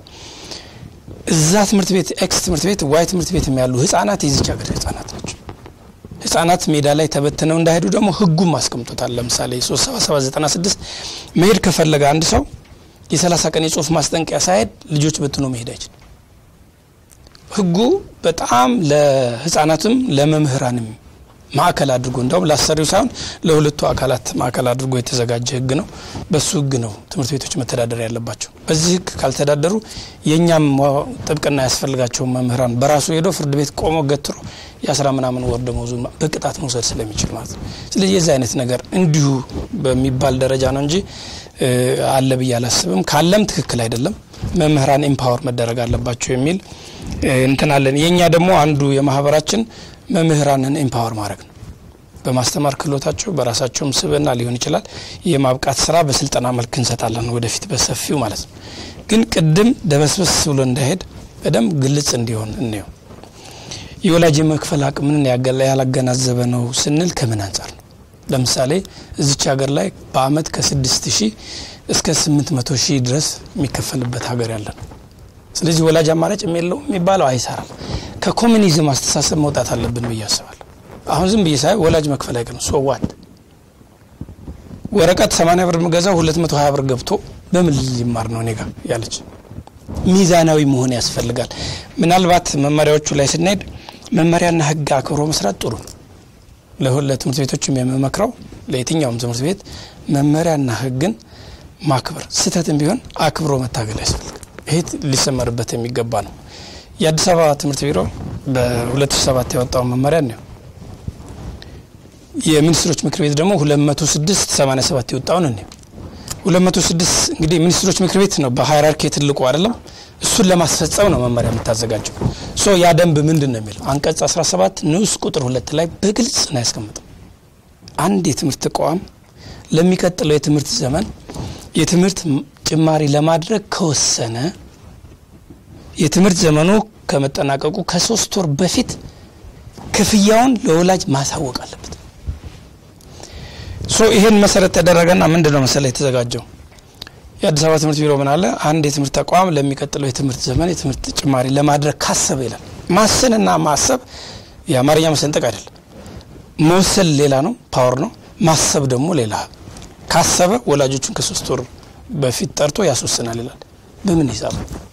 እዛ ትምህርት ቤት ኤክስ ትምህርት ቤት ዋይ ትምህርት ቤት ያሉ ህጻናት የዚች ሀገር ህጻናት ናቸው። ህጻናት ሜዳ ላይ ተበትነው እንዳይሄዱ ደግሞ ህጉም አስቀምጦታል። ለምሳሌ 37796 መሄድ ከፈለገ አንድ ሰው የ30 ቀን የጽሁፍ ማስጠንቀቂያ ሳይሄድ ልጆች በትኖ መሄድ አይችልም። ህጉ በጣም ለህጻናትም ለመምህራንም ማዕከል አድርጎ እንዲሁም ለአሰሪው ሳይሆን ለሁለቱ አካላት ማዕከል አድርጎ የተዘጋጀ ህግ ነው። በሱ ህግ ነው ትምህርት ቤቶች መተዳደር ያለባቸው። በዚህ ህግ ካልተዳደሩ የእኛም ጥብቅና ያስፈልጋቸውን መምህራን በራሱ ሄዶ ፍርድ ቤት ቆሞ ገትሮ የአስራ ምናምን ወር ደመወዙን በቅጣት መውሰድ ስለሚችል ማለት ነው። ስለዚህ የዚህ አይነት ነገር እንዲሁ በሚባል ደረጃ ነው እንጂ አለ ብዬ አላስብም። ካለም ትክክል አይደለም። መምህራን ኤምፓወር መደረግ አለባቸው የሚል እንትን አለን። የእኛ ደግሞ አንዱ የማህበራችን መምህራንን ኤምፓወር ማድረግ ነው። በማስተማር ክህሎታቸው በራሳቸውም ስብዕና ሊሆን ይችላል የማብቃት ስራ በስልጠና መልክ እንሰጣለን ወደፊት በሰፊው ማለት ነው። ግን ቅድም ደበስበስ ብሎ እንዳይሄድ በደንብ ግልጽ እንዲሆን እንየው። የወላጅ የመክፈል አቅምን ያላገናዘበ ነው ስንል ከምን አንጻር ነው? ለምሳሌ እዚች ሀገር ላይ በአመት ከስድስት ሺህ እስከ ስምንት መቶ ሺህ ድረስ የሚከፈልበት ሀገር ያለ ነው። ስለዚህ ወላጅ አማራጭ የለው የሚባለው አይሰራም። ከኮሚኒዝም አስተሳሰብ መውጣት አለብን ብዬ አስባለሁ። አሁን ዝም ብዬ ሳይ ወላጅ መክፈል አይቀርም። ሶዋት ወረቀት 80 ብር የምገዛው 220 ብር ገብቶ በምን ሊማር ነው እኔ ጋር ያለች። ሚዛናዊ መሆን ያስፈልጋል። ምናልባት መመሪያዎቹ ላይ ስንሄድ መመሪያና ህግ አክብሮ መስራት ጥሩ ነው። ለትምህርት ቤቶችም የምመክረው ለየትኛውም ትምህርት ቤት መመሪያና ህግን ማክበር ስህተትም ቢሆን አክብሮ መታገል ያስፈልጋል። ይሄ ሊሰመርበት የሚገባ ነው። የአዲስ አበባ ትምህርት ቢሮ በ2007 ያወጣውን መመሪያ ነው። የሚኒስትሮች ምክር ቤት ደግሞ 206 87 የወጣውን ነው። 206 እንግዲህ የሚኒስትሮች ምክር ቤት ነው በሃይራርኪ ትልቁ አይደለም። እሱን ለማስፈጸም ነው መመሪያ የምታዘጋጀው። ሶ ያ ደንብ ምንድን ነው የሚለው አንቀጽ 17 ንዑስ ቁጥር ሁለት ላይ በግልጽ ነው ያስቀምጠው። አንድ የትምህርት ተቋም ለሚቀጥለው የትምህርት ዘመን የትምህርት ጭማሪ ለማድረግ ከወሰነ የትምህርት ዘመኑ ከመጠናቀቁ ከሶስት ወር በፊት ክፍያውን ለወላጅ ማሳወቅ አለበት። ሶ ይሄን መሰረት ተደረገና ምንድን ነው መሰለ የተዘጋጀው የአዲስ አበባ ትምህርት ቢሮ ምን አለ፣ አንድ የትምህርት ተቋም ለሚቀጥለው የትምህርት ዘመን የትምህርት ጭማሪ ለማድረግ ካሰበ ይላል። ማሰንና ማሰብ የአማርኛ መሰንጠቅ አይደለም። መወሰን ሌላ ነው፣ ፓወር ነው። ማሰብ ደግሞ ሌላ። ካሰበ ወላጆቹን ከሶስት ወር በፊት ጠርቶ ያስወስናል ይላል። በምን ሂሳብ?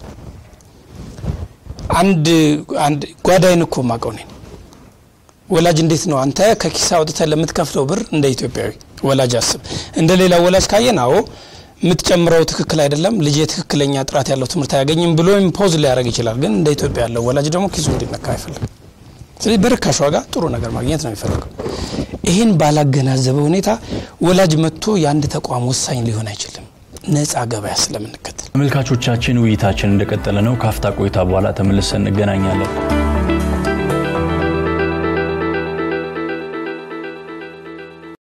አንድ አንድ ጓዳይን እኮ ማቀው ነኝ ወላጅ እንዴት ነው አንተ ከኪሳ አውጥተህ ለምትከፍለው ብር እንደ ኢትዮጵያዊ ወላጅ አስብ። እንደ ሌላ ወላጅ ካየን አዎ የምትጨምረው ትክክል አይደለም፣ ልጅ ትክክለኛ ጥራት ያለው ትምህርት አያገኝም ብሎ ኢምፖዝ ሊያደርግ ይችላል። ግን እንደ ኢትዮጵያ ያለው ወላጅ ደግሞ ኪሱ እንዲነካ አይፈልግም። ስለዚህ በርካሽ ዋጋ ጥሩ ነገር ማግኘት ነው የሚፈልገው። ይህን ባላገናዘበ ሁኔታ ወላጅ መጥቶ የአንድ ተቋም ወሳኝ ሊሆን አይችልም፣ ነጻ ገበያ ስለምንከተል። ተመልካቾቻችን ውይይታችን እንደቀጠለ ነው። ካፍታ ቆይታ በኋላ ተመልሰን እንገናኛለን።